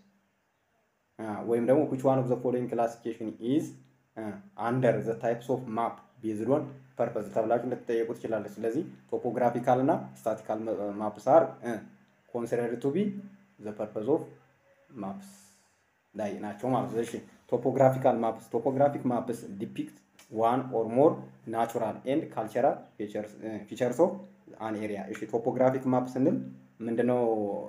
ወይም ደግሞ which one of the following classification is under the types of map based on purpose ተብላችሁ ልትጠየቁ ትችላለች። ስለዚህ ቶፖግራፊካል እና ስታቲካል ማፕስ አር ኮንሲደርድ ቱ ቢ ዘ ፐርፐዝ ኦፍ ማፕስ ላይ ናቸው ማለት ነው። እሺ ቶፖግራፊካል ማፕስ ቶፖግራፊክ ማፕስ ዲፒክት ዋን ኦር ሞር ናቹራል ኤንድ ካልቸራል ፊቸርስ ኦፍ አን ኤሪያ። እሺ ቶፖግራፊክ ማፕ ስንል ምንድነው?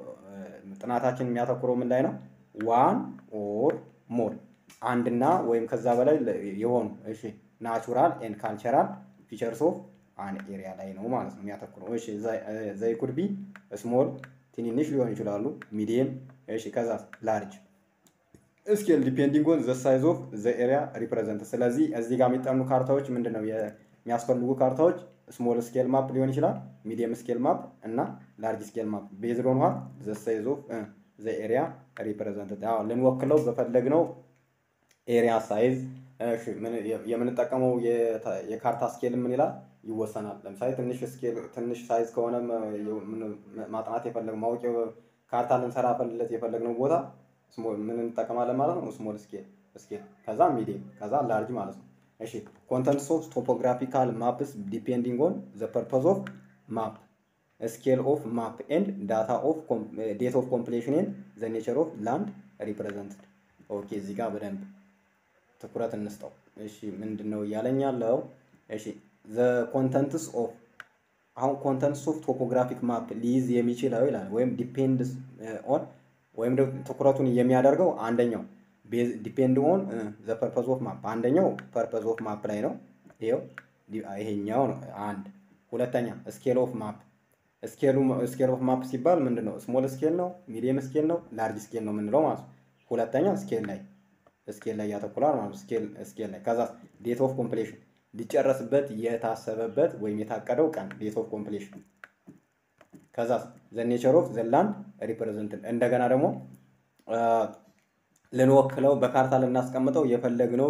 ጥናታችን የሚያተኩረው ምን ላይ ነው? ዋን ኦር ሞር አንድና ወይም ከዛ በላይ የሆኑ እሺ ናቹራል ኤንድ ካልቸራል ፊቸርስ ኦፍ አን ኤሪያ ላይ ነው ማለት ነው የሚያተኩረው። እሺ ዘይ ኩድ ቢ ስሞል ትንንሽ ሊሆኑ ይችላሉ፣ ሚዲየም እሺ ከዛ ላርጅ ስኬል ዲፔንዲንግ ኦን ዘ ሳይዝ ኦፍ ዘ ኤሪያ ሪፕሬዘንት። ስለዚህ እዚህ ጋር የሚጠኑ ካርታዎች ምንድን ነው የሚያስፈልጉ ካርታዎች ስሞል ስኬል ማፕ ሊሆን ይችላል፣ ሚዲየም ስኬል ማፕ እና ላርጅ ስኬል ማፕ ቤዝድ ኦን ዋት ዘ ሳይዝ ኦፍ ዘ ኤሪያ ሪፕሬዘንት። ልንወክለው በፈለግነው ኤሪያ ሳይዝ የምንጠቀመው የካርታ ስኬል ምን ይላል ይወሰናል። ለምሳሌ ትንሽ ስኬል ትንሽ ሳይዝ ከሆነ ማጥናት የፈለግ ማወቅ ካርታ ልንሰራ ፈልለት የፈለግነው ቦታ ምን እንጠቀማለን ማለት ነው? ስሞል ስኬል ስኬል፣ ከዛ ሚዲየም፣ ከዛ ላርጅ ማለት ነው። እሺ ኮንተንትስ ኦፍ ቶፖግራፊካል ማፕስ ዲፔንዲንግ ኦን ዘ ፐርፐዝ ኦፍ ማፕ ስኬል ኦፍ ማፕ ኤንድ ዳታ ኦፍ ዴት ኦፍ ኮምፕሌሽን ኤንድ ዘ ኔቸር ኦፍ ላንድ ሪፕሬዘንትድ። ኦኬ እዚህ ጋር በደንብ ትኩረት እንስጠው። እሺ ምንድን ነው እያለኝ ያለው? እሺ ዘ ኮንተንትስ ኦፍ አሁን ኮንተንትስ ኦፍ ቶፖግራፊክ ማፕ ሊይዝ የሚችለው ይላል ወይም ዲፔንድስ ኦን ወይም ትኩረቱን የሚያደርገው አንደኛው ዲፔንድ ኦን ዘ ፐርፐዝ ኦፍ ማፕ አንደኛው ፐርፐዝ ኦፍ ማፕ ላይ ነው። ይኸው ይሄኛው ነው አንድ። ሁለተኛ ስኬል ኦፍ ማፕ ስኬሉ ስኬል ኦፍ ማፕ ሲባል ምንድን ነው? ስሞል ስኬል ነው፣ ሚዲየም ስኬል ነው፣ ላርጅ ስኬል ነው የምንለው ማለት ነው። ሁለተኛ ስኬል ላይ ስኬል ላይ ያተኩራል ማለት ነው። ስኬል ስኬል ላይ ከዛ ዴት ኦፍ ኮምፕሌሽን ሊጨረስበት የታሰበበት ወይም የታቀደው ቀን ዴት ኦፍ ኮምፕሌሽን ከዛ ዘ ኔቸር ኦፍ ዘ ላንድ ሪፕሬዘንትድ እንደገና ደግሞ ልንወክለው በካርታ ልናስቀምጠው የፈለግነው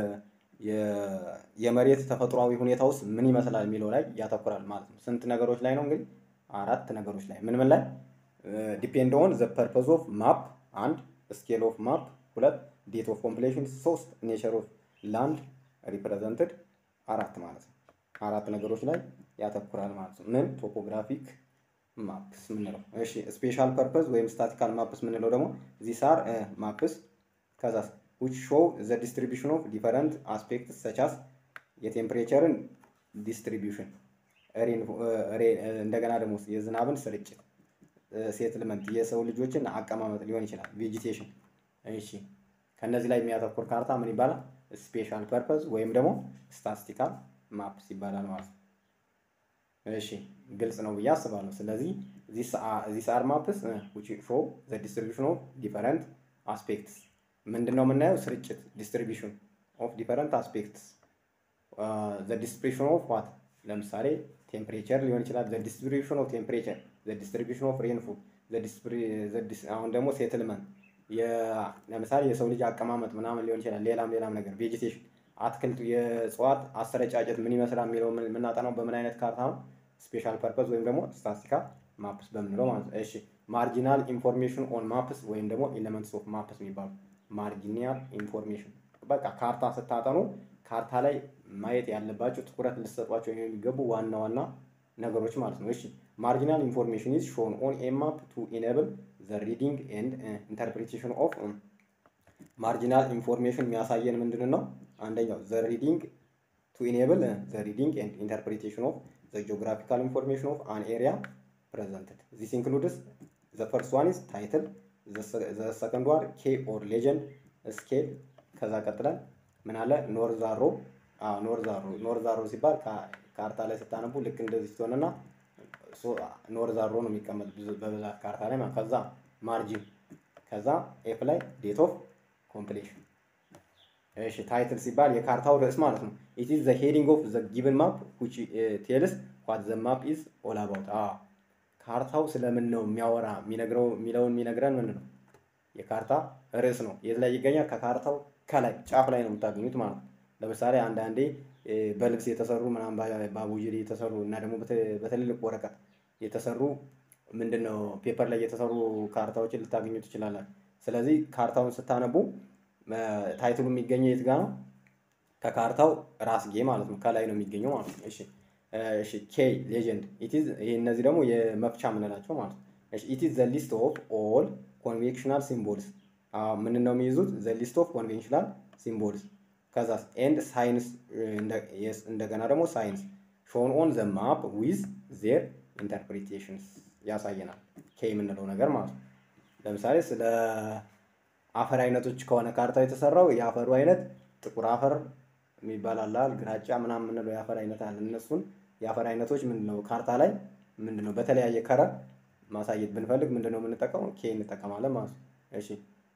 የመሬት ተፈጥሯዊ ሁኔታ ውስጥ ምን ይመስላል የሚለው ላይ ያተኩራል ማለት ነው። ስንት ነገሮች ላይ ነው እንግዲህ? አራት ነገሮች ላይ ምን ምን ላይ ዲፔንድ ኦን ዘ ፐርፐዝ ኦፍ ማፕ አንድ፣ ስኬል ኦፍ ማፕ ሁለት፣ ዴት ኦፍ ኮምፕሌሽን ሶስት፣ ኔቸር ኦፍ ላንድ ሪፕሬዘንትድ አራት ማለት ነው። አራት ነገሮች ላይ ያተኩራል ማለት ነው። ምን ቶፖግራፊክ ማፕስ ምንለው። እሺ ስፔሻል ፐርፐዝ ወይም ስታቲካል ማፕስ ምንለው ደግሞ ዚስ አር ማፕስ ከዛ which show the distribution of different aspects such as የቴምፕሬቸርን ዲስትሪቢዩሽን እንደገና ደግሞ የዝናብን ስርጭት ሴትልመንት የሰው ልጆችን አቀማመጥ ሊሆን ይችላል ቬጂቴሽን እሺ ከነዚህ ላይ የሚያተኩር ካርታ ምን ይባላል ስፔሻል ፐርፐዝ ወይም ደግሞ ስታቲስቲካል ማፕስ ይባላል ማለት ነው እሺ ግልጽ ነው ብዬ አስባለሁ ስለዚህ ዚስ አር ማፕስ which show the distribution of different aspects ምንድን ነው የምናየው ስርጭት ዲስትሪቢሽን ኦፍ ዲፈረንት አስፔክትስ ዘ ዲስትሪቢሽን ኦፍ ዋት ለምሳሌ ቴምፕሬቸር ሊሆን ይችላል ዘ ዲስትሪቢሽን ኦፍ ቴምፕሬቸር ዘ ዲስትሪቢሽን ኦፍ ሬንፉል አሁን ደግሞ ሴትልመንት ለምሳሌ የሰው ልጅ አቀማመጥ ምናምን ሊሆን ይችላል ሌላም ሌላም ነገር ቬጂቴሽን አትክልቱ የእጽዋት አሰረጫጨት ምን ይመስላል የሚለው የምናጠናው በምን አይነት ካርታ ነው ስፔሻል ፐርፐዝ ወይም ደግሞ ስታቲስቲካል ማፕስ በምንለው ማለት ነው እሺ ማርጂናል ኢንፎርሜሽን ኦን ማፕስ ወይም ደግሞ ኤሌመንትስ ኦፍ ማፕስ የሚባሉ ማርጂናል ኢንፎርሜሽን በቃ ካርታ ስታጠኑ ካርታ ላይ ማየት ያለባቸው ትኩረት ልሰጧቸው የሚገቡ ዋና ዋና ነገሮች ማለት ነው። እሺ ማርጂናል ኢንፎርሜሽን ኢዝ ሾን ኦን ኤ ማፕ ቱ ኢኔብል ዘ ሪዲንግ ኤንድ ኢንተርፕሬቴሽን ኦፍ ማርጂናል ኢንፎርሜሽን የሚያሳየን ምንድን ነው? አንደኛው ዘ ሪዲንግ ቱ ኢኔብል ዘ ሪዲንግ ኤንድ ኢንተርፕሬቴሽን ኦፍ ዘ ጂኦግራፊካል ኢንፎርሜሽን ኦፍ አን ኤሪያ ፕሬዘንትድ ዚስ ኢንክሉድስ ዘ ፈርስት ዋን ኢዝ ታይትል ዘ ሰከንድ ዋን ኬ ኦር ሌጀንድ ስኬል ከዛ ቀጥለን ምን አለ ኖርዛሮ ኖርዛሮ ኖርዛሮ ሲባል ካርታ ላይ ስታነቡ ልክ እንደዚህ ሲሆንና ኖርዛሮ ነው የሚቀመጥ በብዛት ካርታ ላይ ከዛ ማርጂን ከዛ ኤፍ ላይ ዴት ኦፍ ኮምፕሌሽን እሺ ታይትል ሲባል የካርታው ርዕስ ማለት ነው ኢት ኢዝ ዘ ሄዲንግ ኦፍ ዘ ጊቭን ማፕ ዊች ቴልስ ዋት ዘ ማፕ ኢዝ ኦል አባውት ካርታው ስለምን ነው የሚያወራ የሚነግረው የሚለውን የሚነግረን ምን ነው የካርታ ርዕስ ነው የት ላይ ይገኛል ከካርታው ከላይ ጫፍ ላይ ነው የምታገኙት ማለት ነው ለምሳሌ አንዳንዴ በልብስ የተሰሩ ምናምን በአቡጅሪ የተሰሩ እና ደግሞ በትልልቅ ወረቀት የተሰሩ ምንድነው ፔፐር ላይ የተሰሩ ካርታዎችን ልታገኙ ትችላላችሁ ስለዚህ ካርታውን ስታነቡ ታይትሉ የሚገኘው የት ጋር ነው ከካርታው ራስጌ ማለት ነው ከላይ ነው የሚገኘው ማለት ነው እሺ እሺ ኬ ሌጀንድ ኢቲዝ ይሄ እነዚህ ደግሞ የመፍቻ የምንላቸው ማለት ነው እሺ ኢቲዝ ዘ ሊስት ኦፍ ኦል ኮንቬንሽናል ሲምቦልስ ምን ነው የሚይዙት ዘ ሊስት ኦፍ ኮንቬንሽናል ሲምቦልስ ከዛ ኤንድ ሳይንስ እንደገና ደግሞ ሳይንስ ሾን ኦን ዘ ማፕ ዊዝ ዜር ኢንተርፕሪቴሽንስ ያሳየናል ኬ የምንለው ነገር ማለት ነው ለምሳሌ ስለ አፈር አይነቶች ከሆነ ካርታው የተሰራው የአፈሩ አይነት ጥቁር አፈር የሚባል አለ ግራጫ ምናምን የምንለው የአፈር አይነት አለ እነሱን የአፈር አይነቶች ምንድነው ካርታ ላይ ምንድነው በተለያየ ከረር ማሳየት ብንፈልግ ምንድነው የምንጠቀመው ኬ እንጠቀማለን ማለት ነው እሺ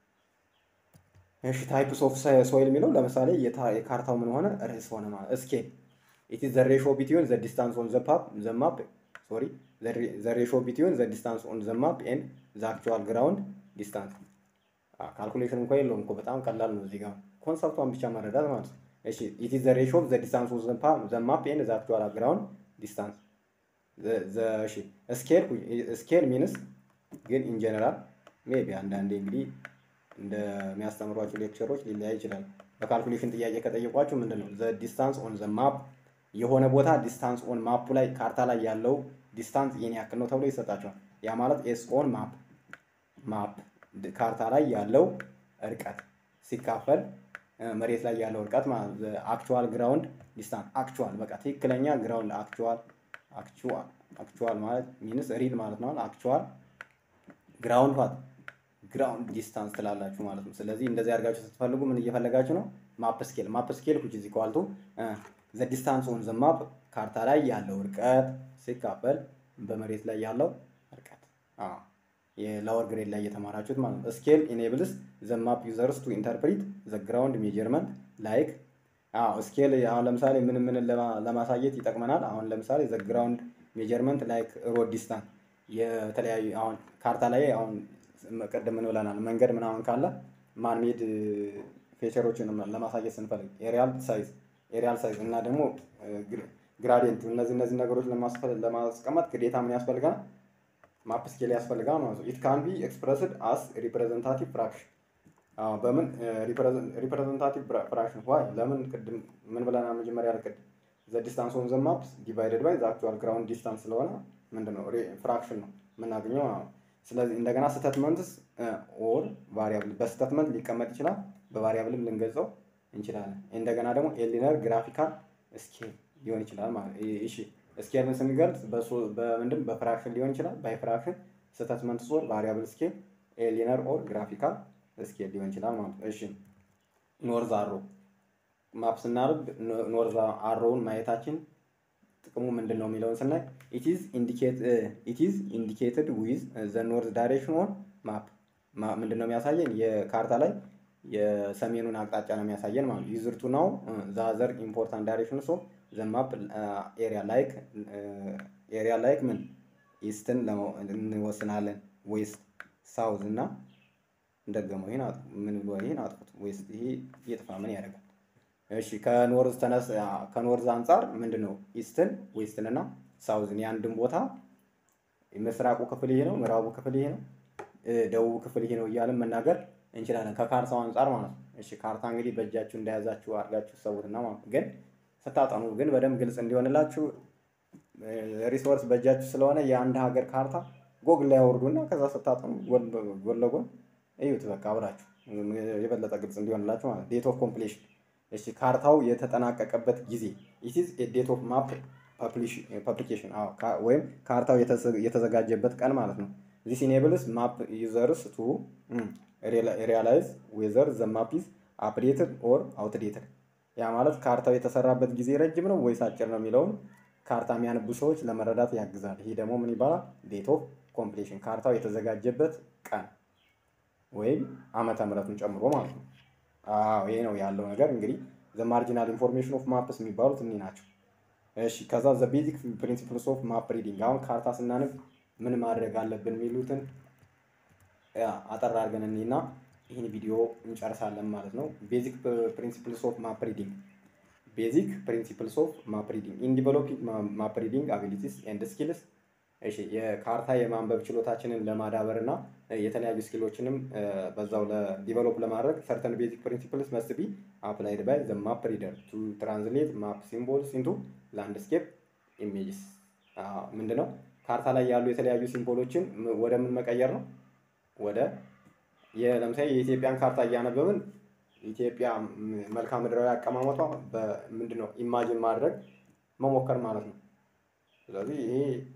እሺ ታይፕስ ኦፍ ሶይል የሚለው ለምሳሌ የካርታው ምን ሆነ ርዕስ ሆነ ማለት ስኬል ኢት ኢዝ ዘ ሬሾ ቢትዊን ዘ ዲስታንስ ኦን ዘ ፓፕ ዘ ማፕ ሶሪ ዘ ሬሾ ቢትዊን ዘ ዲስታንስ ኦን ዘ ማፕ ኤንድ ዘ አክቹዋል ግራውንድ ዲስታንስ ካልኩሌሽን እንኳ የለውም እኮ በጣም ቀላል ነው እዚህ ጋር ኮንሰፕቷን ብቻ መረዳት ማለት ነው እሺ ኢት ኢዝ ዘ ሬሾ ኦፍ ዘ ዲስታንስ ኦፍ ዘ ማፕ ኤንድ ዘ አክቹዋል ግራውንድ ዲስታንስ እሺ ስኬል ስኬል ሚንስ ግን ኢን ጀነራል ሜቢ አንዳንዴ እንግዲህ እንደሚያስተምሯቸው ሌክቸሮች ሊለያይ ይችላል በካልኩሌሽን ጥያቄ ከጠየቋችሁ ምንድን ነው ዘ ዲስታንስ ኦን ዘ ማፕ የሆነ ቦታ ዲስታንስ ኦን ማፑ ላይ ካርታ ላይ ያለው ዲስታንስ ይህን ያክል ነው ተብሎ ይሰጣቸዋል ያ ማለት ኤስ ኦን ማፕ ማፕ ካርታ ላይ ያለው እርቀት ሲካፈል መሬት ላይ ያለው እርቀት ማለት አክቹዋል ግራውንድ ዲስታንስ አክቹዋል በቃ ትክክለኛ ግራውንድ አክቹዋል አክቹዋል አክቹዋል ማለት ሚንስ ሪል ማለት ነው አክቹዋል ግራውንድ ፋት ግራውንድ ዲስታንስ ትላላችሁ ማለት ነው ስለዚህ እንደዚህ አድርጋችሁ ስትፈልጉ ምን እየፈለጋችሁ ነው ማፕ ስኬል ማፕ ስኬል ኩች እዚህ ኳልቱ ዘ ዲስታንስ ኦን ዘ ማፕ ካርታ ላይ ያለው እርቀት ሲካፈል በመሬት ላይ ያለው እርቀት የላወር ግሬድ ላይ እየተማራችሁት ማለት ነው ስኬል ኢኔብልስ ዘ ማፕ ዩዘርስ ቱ ኢንተርፕሪት ዘ ግራውንድ ሜጀርመንት ላይክ ስኬል አሁን ለምሳሌ ምን ምን ለማሳየት ይጠቅመናል አሁን ለምሳሌ ዘ ግራውንድ ሜጀርመንት ላይክ ሮድ ዲስታንስ የተለያዩ አሁን ካርታ ላይ አሁን ቅድም ምን ብለናል? መንገድ ምናምን ካለ ማንሜድ ፌቸሮችን ለማሳየት ስንፈልግ ኤሪያል ሳይዝ ኤሪያል ሳይዝ እና ደግሞ ግራዲየንት እነዚህ እነዚህ ነገሮች ለማስቀመጥ ግዴታ ምን ያስፈልጋል? ማፕ ስኬል ያስፈልጋል ማለት ነው። ኢት ካን ቢ ኤክስፕረስድ አስ ሪፕሬዘንታቲቭ ፍራክሽን በምን ሪፕሬዘንታቲቭ ፍራክሽን ዋይ ለምን ቅድም ምን ብለናል? መጀመሪያ ላይ ቅድም ዘ ዲስታንስ ኦን ዘ ማፕስ ዲቫይደድ ባይ ዘ አክቹዋል ግራውንድ ዲስታንስ ስለሆነ ምንድነው ፍራክሽን ነው የምናገኘው ማለት ነው። ስለዚህ እንደገና ስተትመንትስ ኦር ቫሪያብል በስተትመንት ሊቀመጥ ይችላል፣ በቫሪያብልም ልንገልጸው እንችላለን። እንደገና ደግሞ ኤሊነር ግራፊካል ስኬል ሊሆን ይችላል ማለት እሺ ስኬልን ስንገልጽ በምንድን በፍራክሽን ሊሆን ይችላል፣ ባይ ፍራክሽን ስተትመንት ኦር ቫሪያብል ስኬል ኤሊነር ኦር ግራፊካል ስኬል ሊሆን ይችላል ማለት ነው። እሺ ኖርዝ አሮ ማፕ ስናርግ ኖርዝ አሮውን ማየታችን ጥቅሙ ምንድን ነው የሚለውን ስናይ ኢትዝ ኢንዲኬትድ ዊዝ ዘ ኖርዝ ዳይሬክሽን ኦን ማፕ ምንድን ነው የሚያሳየን የካርታ ላይ የሰሜኑን አቅጣጫ ነው የሚያሳየን ማለት ነው። ዩዝርቱ ናው ዛዘር ኢምፖርታንት ዳይሬክሽን ሶ ዘ ማፕ ኤሪያ ላይክ ኤሪያ ላይክ ምን ኢስትን እንወስናለን ዌስት ሳውዝ እና እንደገመው ይሄን ምን ብሎ ይሄን አጥፉት ዌስት ይሄ ይጥፋ ምን ያደርጋል? እሺ ከኖርዝ ተነስ ከኖርዝ አንጻር ምንድን ነው ኢስትን ዌስትን እና ሳውዝን የአንድን ቦታ ምስራቁ ክፍል ይሄ ነው፣ ምዕራቡ ክፍል ይሄ ነው፣ ደቡብ ክፍል ይሄ ነው እያልን መናገር እንችላለን ከካርታው አንጻር ማለት ነው። እሺ ካርታ እንግዲህ በእጃችሁ እንደያዛችሁ አድርጋችሁ ሰውትና ማለት ግን ስታጠኑ ግን በደንብ ግልጽ እንዲሆንላችሁ ሪሶርስ በእጃችሁ ስለሆነ የአንድ ሀገር ካርታ ጎግል ላይ አውርዱና ከዛ ስታጠኑ ጎን ለጎን እዩት። በቃ አብራችሁ የበለጠ ግልጽ እንዲሆንላችሁ ማለት ዴት ኦፍ ኮምፕሌሽን እሺ ካርታው የተጠናቀቀበት ጊዜ ኢትዝ ዴት ኦፍ ማፕ ፐብሊኬሽን ወይም ካርታው የተዘጋጀበት ቀን ማለት ነው። ዚስ ኢኔብልስ ማፕ ዩዘርስ ቱ ሪያላይዝ ዌዘር ዘ ማፕ ኢዝ አፕዴትድ ኦር አውትዴትድ። ያ ማለት ካርታው የተሰራበት ጊዜ ረጅም ነው ወይስ አጭር ነው የሚለውን ካርታ የሚያነቡ ሰዎች ለመረዳት ያግዛል። ይሄ ደግሞ ምን ይባላል? ዴት ኦፍ ኮምፕሌሽን ካርታው የተዘጋጀበት ቀን ወይም ዓመተ ምሕረቱን ጨምሮ ማለት ነው። አዎ ይሄ ነው ያለው ነገር። እንግዲህ ዘ ማርጂናል ኢንፎርሜሽን ኦፍ ማፕስ የሚባሉት እኒህ ናቸው። እሺ ከዛ ዘ ቤዚክ ፕሪንሲፕልስ ኦፍ ማፕ ሪዲንግ። አሁን ካርታ ስናነብ ምን ማድረግ አለብን የሚሉትን አጠር አድርገን እኒና ይህን ቪዲዮ እንጨርሳለን ማለት ነው። ቤዚክ ፕሪንሲፕልስ ኦፍ ማፕ ሪዲንግ ቤዚክ ፕሪንሲፕልስ ኦፍ ማፕ ሪዲንግ ኢን ዲቨሎፒንግ ማፕ ሪዲንግ አቢሊቲስ ኤንድ ስኪልስ እሺ የካርታ የማንበብ ችሎታችንን ለማዳበር እና የተለያዩ ስኪሎችንም በዛው ዲቨሎፕ ለማድረግ ሰርተን ቤዚክ ፕሪንሲፕልስ መስት ቢ አፕላይድ ባይ ዘ ማፕ ሪደር ቱ ትራንስሌት ማፕ ሲምቦልስ ኢንቱ ላንድስኬፕ ኢሜጅስ። ምንድነው ካርታ ላይ ያሉ የተለያዩ ሲምቦሎችን ወደ ምን መቀየር ነው? ወደ ለምሳሌ የኢትዮጵያን ካርታ እያነበብን ኢትዮጵያ መልክዓ ምድራዊ አቀማመጧ ምንድነው ኢማጂን ማድረግ መሞከር ማለት ነው። ስለዚህ ይሄ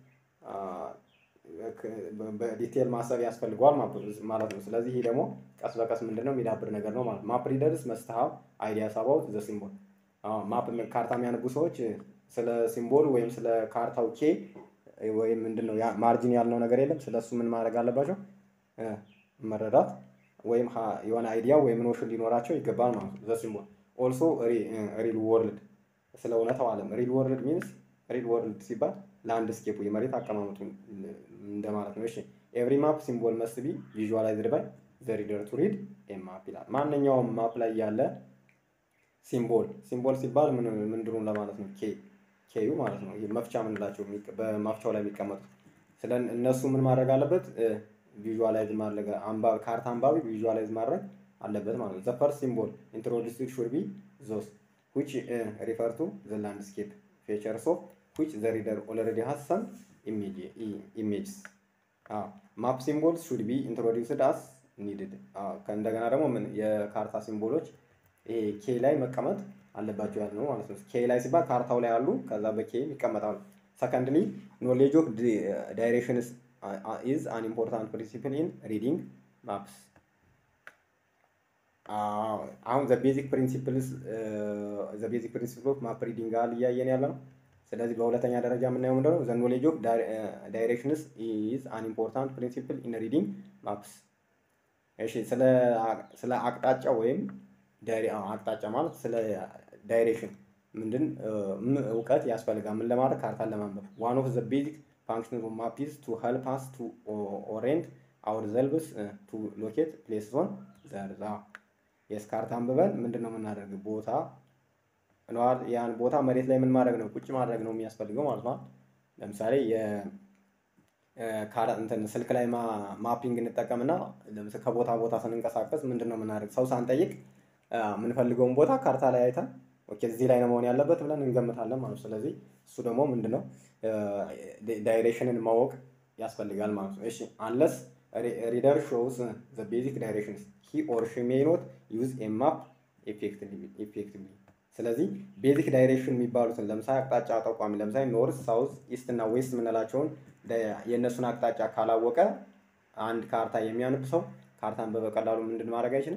በዲቴል ማሰብ ያስፈልገዋል ማለት ነው። ስለዚህ ይሄ ደግሞ ቀስ በቀስ ምንድነው የሚዳብር ነገር ነው ማለት ነው። ማፕ ሪደርስ መስት ሃቭ አይዲያስ አባውት ዘ ሲምቦል። ማፕ ካርታ የሚያነቡ ሰዎች ስለ ሲምቦል ወይም ስለ ካርታው ኬ ወይም ምንድነው ማርጂን ያልነው ነገር የለም። ስለሱ ምን ማድረግ አለባቸው? መረዳት ወይም የሆነ አይዲያ ወይም ኖሽን ሊኖራቸው ይገባል ማለት ነው። ዘ ሲምቦል ኦልሶ ሪል ወርልድ ስለ እውነታው ዓለም ሪል ወርልድ ሚንስ ሪል ወርልድ ሲባል ላንድስኬፑ የመሬት አቀማመጡ እንደማለት ነው። እሺ ኤቭሪ ማፕ ሲምቦል መስት ቢ ቪዥዋላይዝድ ባይ ዘ ሪደር ቱ ሪድ ኤ ማፕ ይላል። ማንኛውም ማፕ ላይ ያለ ሲምቦል ሲምቦል ሲባል ምንድኑ ለማለት ነው? ኬ ኬዩ ማለት ነው። መፍቻ ምንላቸው በማፍቻው ላይ የሚቀመጡት ስለ እነሱ ምን ማድረግ አለበት? ቪዥዋላይዝ ማድረግ ካርታ አንባቢ ቪዥዋላይዝ ማድረግ አለበት ማለት ነው። ዘ ፈርስት ሲምቦል ኢንትሮዲስድ ሹድ ቢ ዞስ ዊች ሪፈር ቱ ዘ ላንድስኬፕ ፌቸርስ ኦፍ ዊች ዘ ሪደር ኦልሬዲ ሃዝ ሰም ኢሜጅስ ማፕ ሲምቦልስ ሹድ ቢ ኢንትሮዲውስድ አስ ኒድድ። እንደገና ደግሞ ምን የካርታ ሲምቦሎች ይሄ ኬ ላይ መቀመጥ አለባቸው ያለ ነው ማለት ነው። ኬ ላይ ሲባል ካርታው ላይ አሉ፣ ከዛ በኬ ይቀመጣሉ። ሰከንድሊ ኖሌጅ ኦፍ ዳይሬክሽንስ ኢዝ አን ኢምፖርታንት ፕሪንሲፕል ኢን ሪዲንግ ማፕስ። አሁን ዘ ቤዚክ ፕሪንሲፕልስ ዘ ቤዚክ ፕሪንሲፕል ኦፍ ማፕ ሪዲንግ አል እያየን ያለ ነው። ስለዚህ በሁለተኛ ደረጃ የምናየው ምንድነው? ዘ ኖሌጅ ኦፍ ዳይሬክሽንስ ኢዝ አን ኢምፖርታንት ፕሪንሲፕል ኢን ሪዲንግ ማፕስ። እሺ ስለ አቅጣጫ ወይም አቅጣጫ ማለት ስለ ዳይሬክሽን ምንድን እውቀት ያስፈልጋል። ምን ለማድረግ ካርታን ለማንበብ ዋን ኦፍ ዘ ቤዚክ ፋንክሽን ኦፍ ማፕ ኢዝ ቱ ሄልፕ አስ ቱ ኦሬንት አወር ዘልብስ ቱ ሎኬት ፕሌስ ኦን ዘርዛ የስ ካርታ አንብበን ምንድን ነው የምናደርግ ቦታ ነዋል ያን ቦታ መሬት ላይ ምን ማድረግ ነው ቁጭ ማድረግ ነው የሚያስፈልገው ማለት ነው። ለምሳሌ እንትን ስልክ ላይ ማፒንግ እንጠቀምና ከቦታ ቦታ ስንንቀሳቀስ ምንድን ነው የምናደርግ ሰው ሳንጠይቅ የምንፈልገውን ቦታ ካርታ ላይ አይተን ኦኬ እዚህ ላይ ነው መሆን ያለበት ብለን እንገምታለን ማለት ነው። ስለዚህ እሱ ደግሞ ምንድን ነው ዳይሬክሽንን ማወቅ ያስፈልጋል ማለት ነው። እሺ አንለስ ሪደር ሾውስ ዘ ቤዚክ ዳይሬክሽንስ ሂ ኦር ሺ ሜይ ኖት ዩዝ ኤ ማፕ ኤፌክቲቭሊ። ስለዚህ ቤዚክ ዳይሬክሽን የሚባሉትን ለምሳሌ አቅጣጫ ጠቋሚ ለምሳሌ ኖርት፣ ሳውዝ፣ ኢስት እና ዌስት የምንላቸውን የእነሱን አቅጣጫ ካላወቀ አንድ ካርታ የሚያነብ ሰው ካርታን በቀላሉ ምንድን ማድረግ አይችልም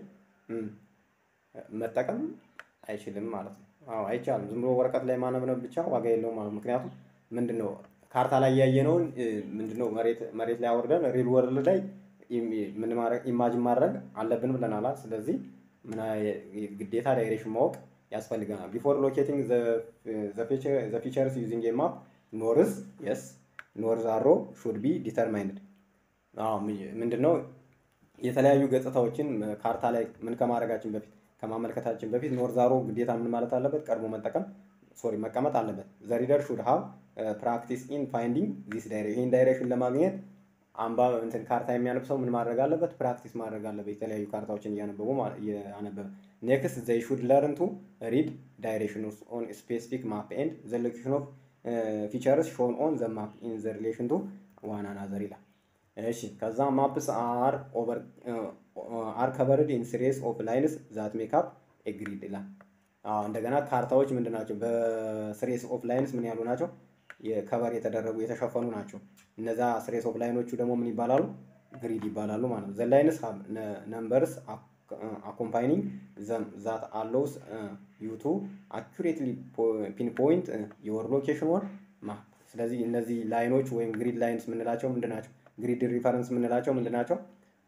መጠቀም አይችልም ማለት ነው። አዎ አይቻልም። ዝም ብሎ ወረቀት ላይ ማነብነብ ብቻ ዋጋ የለውም ማለት ምክንያቱም ምንድን ነው ካርታ ላይ ያየነውን ምንድነው መሬት ላይ አወርደን ሪል ወርልድ ላይ ምን ማድረግ ኢማጅን ማድረግ አለብን ብለናል። ስለዚህ ምን ግዴታ ዳይሬክሽን ማወቅ ያስፈልገናል። ቢፎር ሎኬቲንግ ዘ ፊቸርስ ዩዚንግ ኤ ማፕ ኖርዝ የስ ኖርዝ አሮ ሹድ ቢ ዲተርማይንድ ምንድነው የተለያዩ ገጽታዎችን ካርታ ላይ ምን ከማድረጋችን በፊት ከማመልከታችን በፊት ኖርዝ አሮ ግዴታ ምን ማለት አለበት ቀድሞ መጠቀም ሶሪ መቀመጥ አለበት። ዘ ሪደር ሹድ ሃቭ ፕራክቲስ ኢን ፋይንዲንግ ዚስ ዳይሬክሽን ይህን ዳይሬክሽን ለማግኘት አምባ እንትን ካርታ የሚያነብ ሰው ምን ማድረግ አለበት? ፕራክቲስ ማድረግ አለበት። የተለያዩ ካርታዎችን እያነበቡ እያነበበ ኔክስት ዘይ ሹድ ለርን ቱ ሪድ ዳይሬክሽን ኦን ስፔሲፊክ ማፕ ኤንድ ዘ ሎኬሽን ኦፍ ፊቸርስ ሾን ኦን ዘ ማፕ ኢን ዘ ሪሌሽን ቱ ዋን አናዘር ይላል። እሺ ከዛ ማፕስ አር ኦቨር አር ከቨርድ ኢን ሲሪስ ኦፍ ላይንስ ዛት ሜክ አፕ ኤ ግሪድ ይላል። እንደገና ካርታዎች ምንድን ናቸው? በስሬስ ኦፍ ላይንስ ምን ያሉ ናቸው? የከቨር የተደረጉ የተሸፈኑ ናቸው። እነዛ ስሬስ ኦፍ ላይኖቹ ደግሞ ምን ይባላሉ? ግሪድ ይባላሉ ማለት ነው። ዘ ላይንስ ነምበርስ አኮምፓይኒንግ ዛት አሎውስ ዩ ቱ አኩሬትሊ ፒንፖይንት የወር ሎኬሽን ወር ማፕ። ስለዚህ እነዚህ ላይኖች ወይም ግሪድ ላይንስ የምንላቸው ምንድን ናቸው? ግሪድ ሪፈረንስ የምንላቸው ምንድን ናቸው?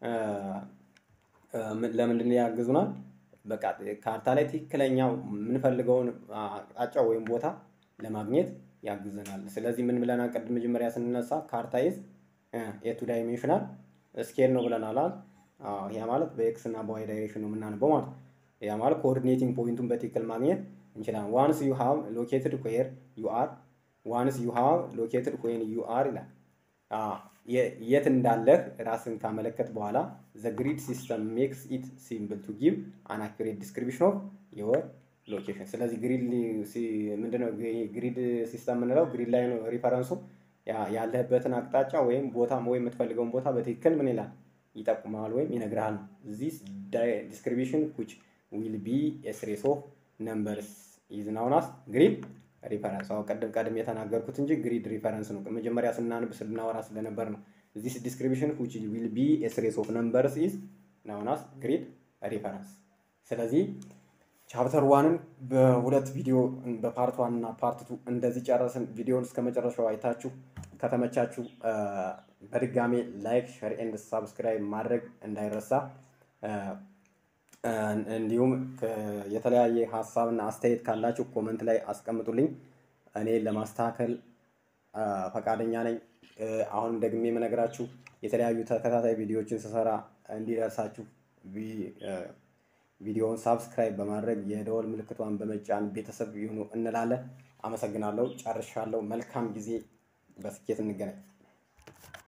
ለምንድን ያግዙናል? በቃ ካርታ ላይ ትክክለኛ የምንፈልገውን አቅጣጫ ወይም ቦታ ለማግኘት ያግዘናል። ስለዚህ ምን ብለናል? ቅድም መጀመሪያ ስንነሳ ካርታ ኢዝ ኤቱ ዳይሜንሽናል ስኬል ነው ብለናል። ያ ማለት በኤክስ እና በዋይ ዳይሬክሽን ነው የምናነበው ማለት ያ ማለት ኮኦርዲኔቲንግ ፖይንቱን በትክክል ማግኘት እንችላለን። ዋንስ ዩ ሃቭ ሎኬትድ ዌር ዩ አር ዋንስ ዩ ሃቭ ሎኬትድ ዌን ዩ አር ይላል። የት እንዳለህ ራስን ካመለከት በኋላ ዘ ግሪድ ሲስተም ሜክስ ኢት ሲምፕል ቱ ጊቭ አን አኩሬት ዲስክሪፕሽን ኦፍ ዮር ሎኬሽን። ስለዚህ ግሪድ ምንድነው ግሪድ ሲስተም የምንለው ግሪድ ላይ ነው ሪፈረንሱ ያለህበትን አቅጣጫ ወይም ቦታ ወይም የምትፈልገውን ቦታ በትክክል ምን ይላል ይጠቁማል ወይም ይነግርሃል ነው። ዚስ ዲስክሪፕሽን ዊች ዊል ቢ ኤ ሲሪስ ኦፍ ነምበርስ ኢዝ ናውን አስ ግሪድ ሪፈረንስ። አሁን ቀደም ቀደም የተናገርኩት እንጂ ግሪድ ሪፈረንስ ነው። መጀመሪያ ስናንብ ስናወራ ስለነበር ነው። ዚስ ዲስክሪፕሽን ዊች ዊል ቢ ኤ ሲሪስ ኦፍ ነምበርስ ኢዝ ናውን አስ ግሪድ ሪፈረንስ። ስለዚህ ቻፕተር ዋንን በሁለት ቪዲዮ በፓርት ዋን እና ፓርት ቱ እንደዚህ ጨረስን። ቪዲዮን እስከ መጨረሻው አይታችሁ ከተመቻችሁ በድጋሜ ላይክ፣ ሸር ኤንድ ሳብስክራይብ ማድረግ እንዳይረሳ። እንዲሁም የተለያየ ሀሳብና አስተያየት ካላችሁ ኮመንት ላይ አስቀምጡልኝ። እኔ ለማስተካከል ፈቃደኛ ነኝ። አሁንም ደግሜ የምነግራችሁ የተለያዩ ተከታታይ ቪዲዮዎችን ስሰራ እንዲደርሳችሁ ቪዲዮውን ሳብስክራይብ በማድረግ የደወል ምልክቷን በመጫን ቤተሰብ ይሁኑ እንላለን። አመሰግናለሁ። ጨርሻለሁ። መልካም ጊዜ። በስኬት እንገናኝ።